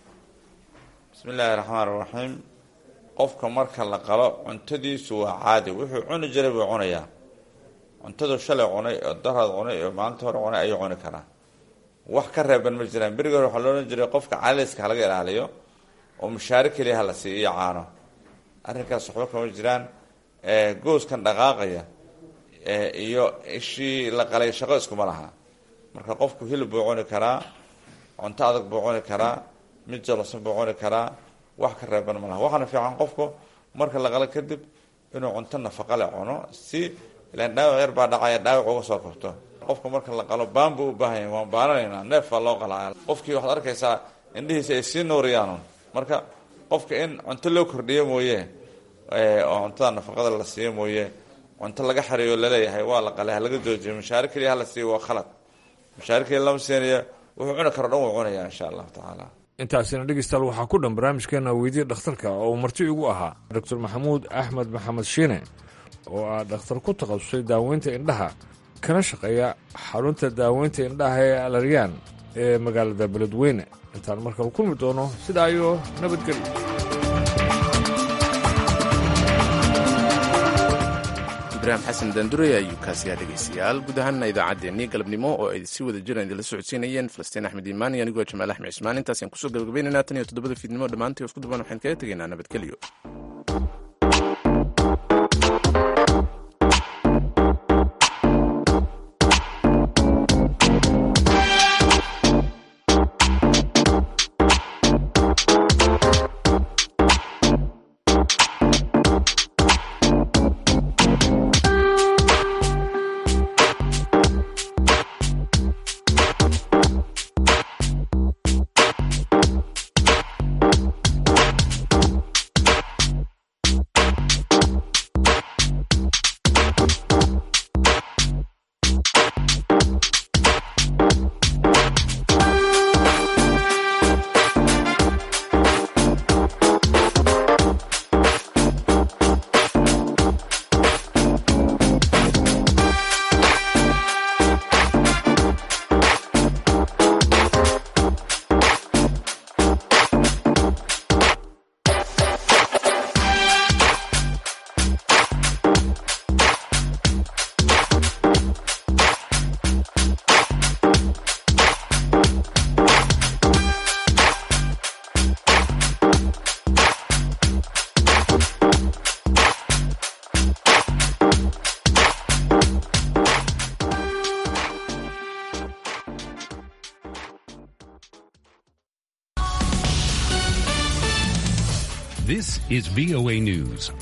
Speaker 21: bismi illaahi raxmaan raxiim qofka marka la qalo cuntadiisu waa caadi wuxuu cuni jiray buu cunayaa cuntadu shalay cunay oo daraad cunay oo maalinta hore cunay ayuu cuni karaa wax ka reeban ma jiraan berigi hore waxaa loohan jiray qofka caliska halaga ilaaliyo oo mushaare keliya hala siiyo iyo caano arrinkaas waxba kama jiraan gooskan dhaqaaqaya iyo ishii la qalay shaqo iskuma laha marka qofku hilib buu cuni karaa cunto adag buu cuni karaa mid jalosan buu cuni karaa wax ka reeban ma laha waxaana fiican qofku marka la qalo kadib inuu cunto nafaqa le cuno si ilaan dhaawac yar baa dhacaya dhaawac uga soo kabto qofka marka la qalo baan buu u baahan yahay waan baananaynaa neef baa loo qalaya qofkii waxaad arkaysaa indhihiisa ay sii nuuriyaanun marka qofka in cunto loo kordhiyo mooye oo cuntada nafaqada la siiyo mooye cunto laga xariyo laleeyahay waa la qalay halaga joojiyo mashaari keliya hala siiyo waa khalad mashaari keliya lama siinayo wuxuu cuni karo dhan wuu cunaya insha allahu tacaala
Speaker 19: intaasina dhegeystayaal waxaa ku dhan barnaamijkeena weydiya dhakhtarka oo uu marti igu ahaa doctor maxamuud axmed maxamed shiine oo ah dhakhtar ku takhasusay daaweynta indhaha kana shaqeeya xarunta daaweynta indhaha ee alaryaan ee magaalada beledweyne intaan markale kulmi doono sidaa iyo nabadgelyo
Speaker 1: ibraahim xasan dandurey ayuu kaasiyaa dhegaystayaal guud ahaanna idaacaddeenii galabnimo oo ay si wada jiraan idinla socodsiinayeen falastiin axmed iimaan iyo anigoo jamaal axmed cismaan intaasaan kusoo gabagabaynaynaa tan iyo toddobada fiidnimo dhammaantii isku duban waxaan kaga tegaynaa nabadgelyo
Speaker 5: This is VOA News.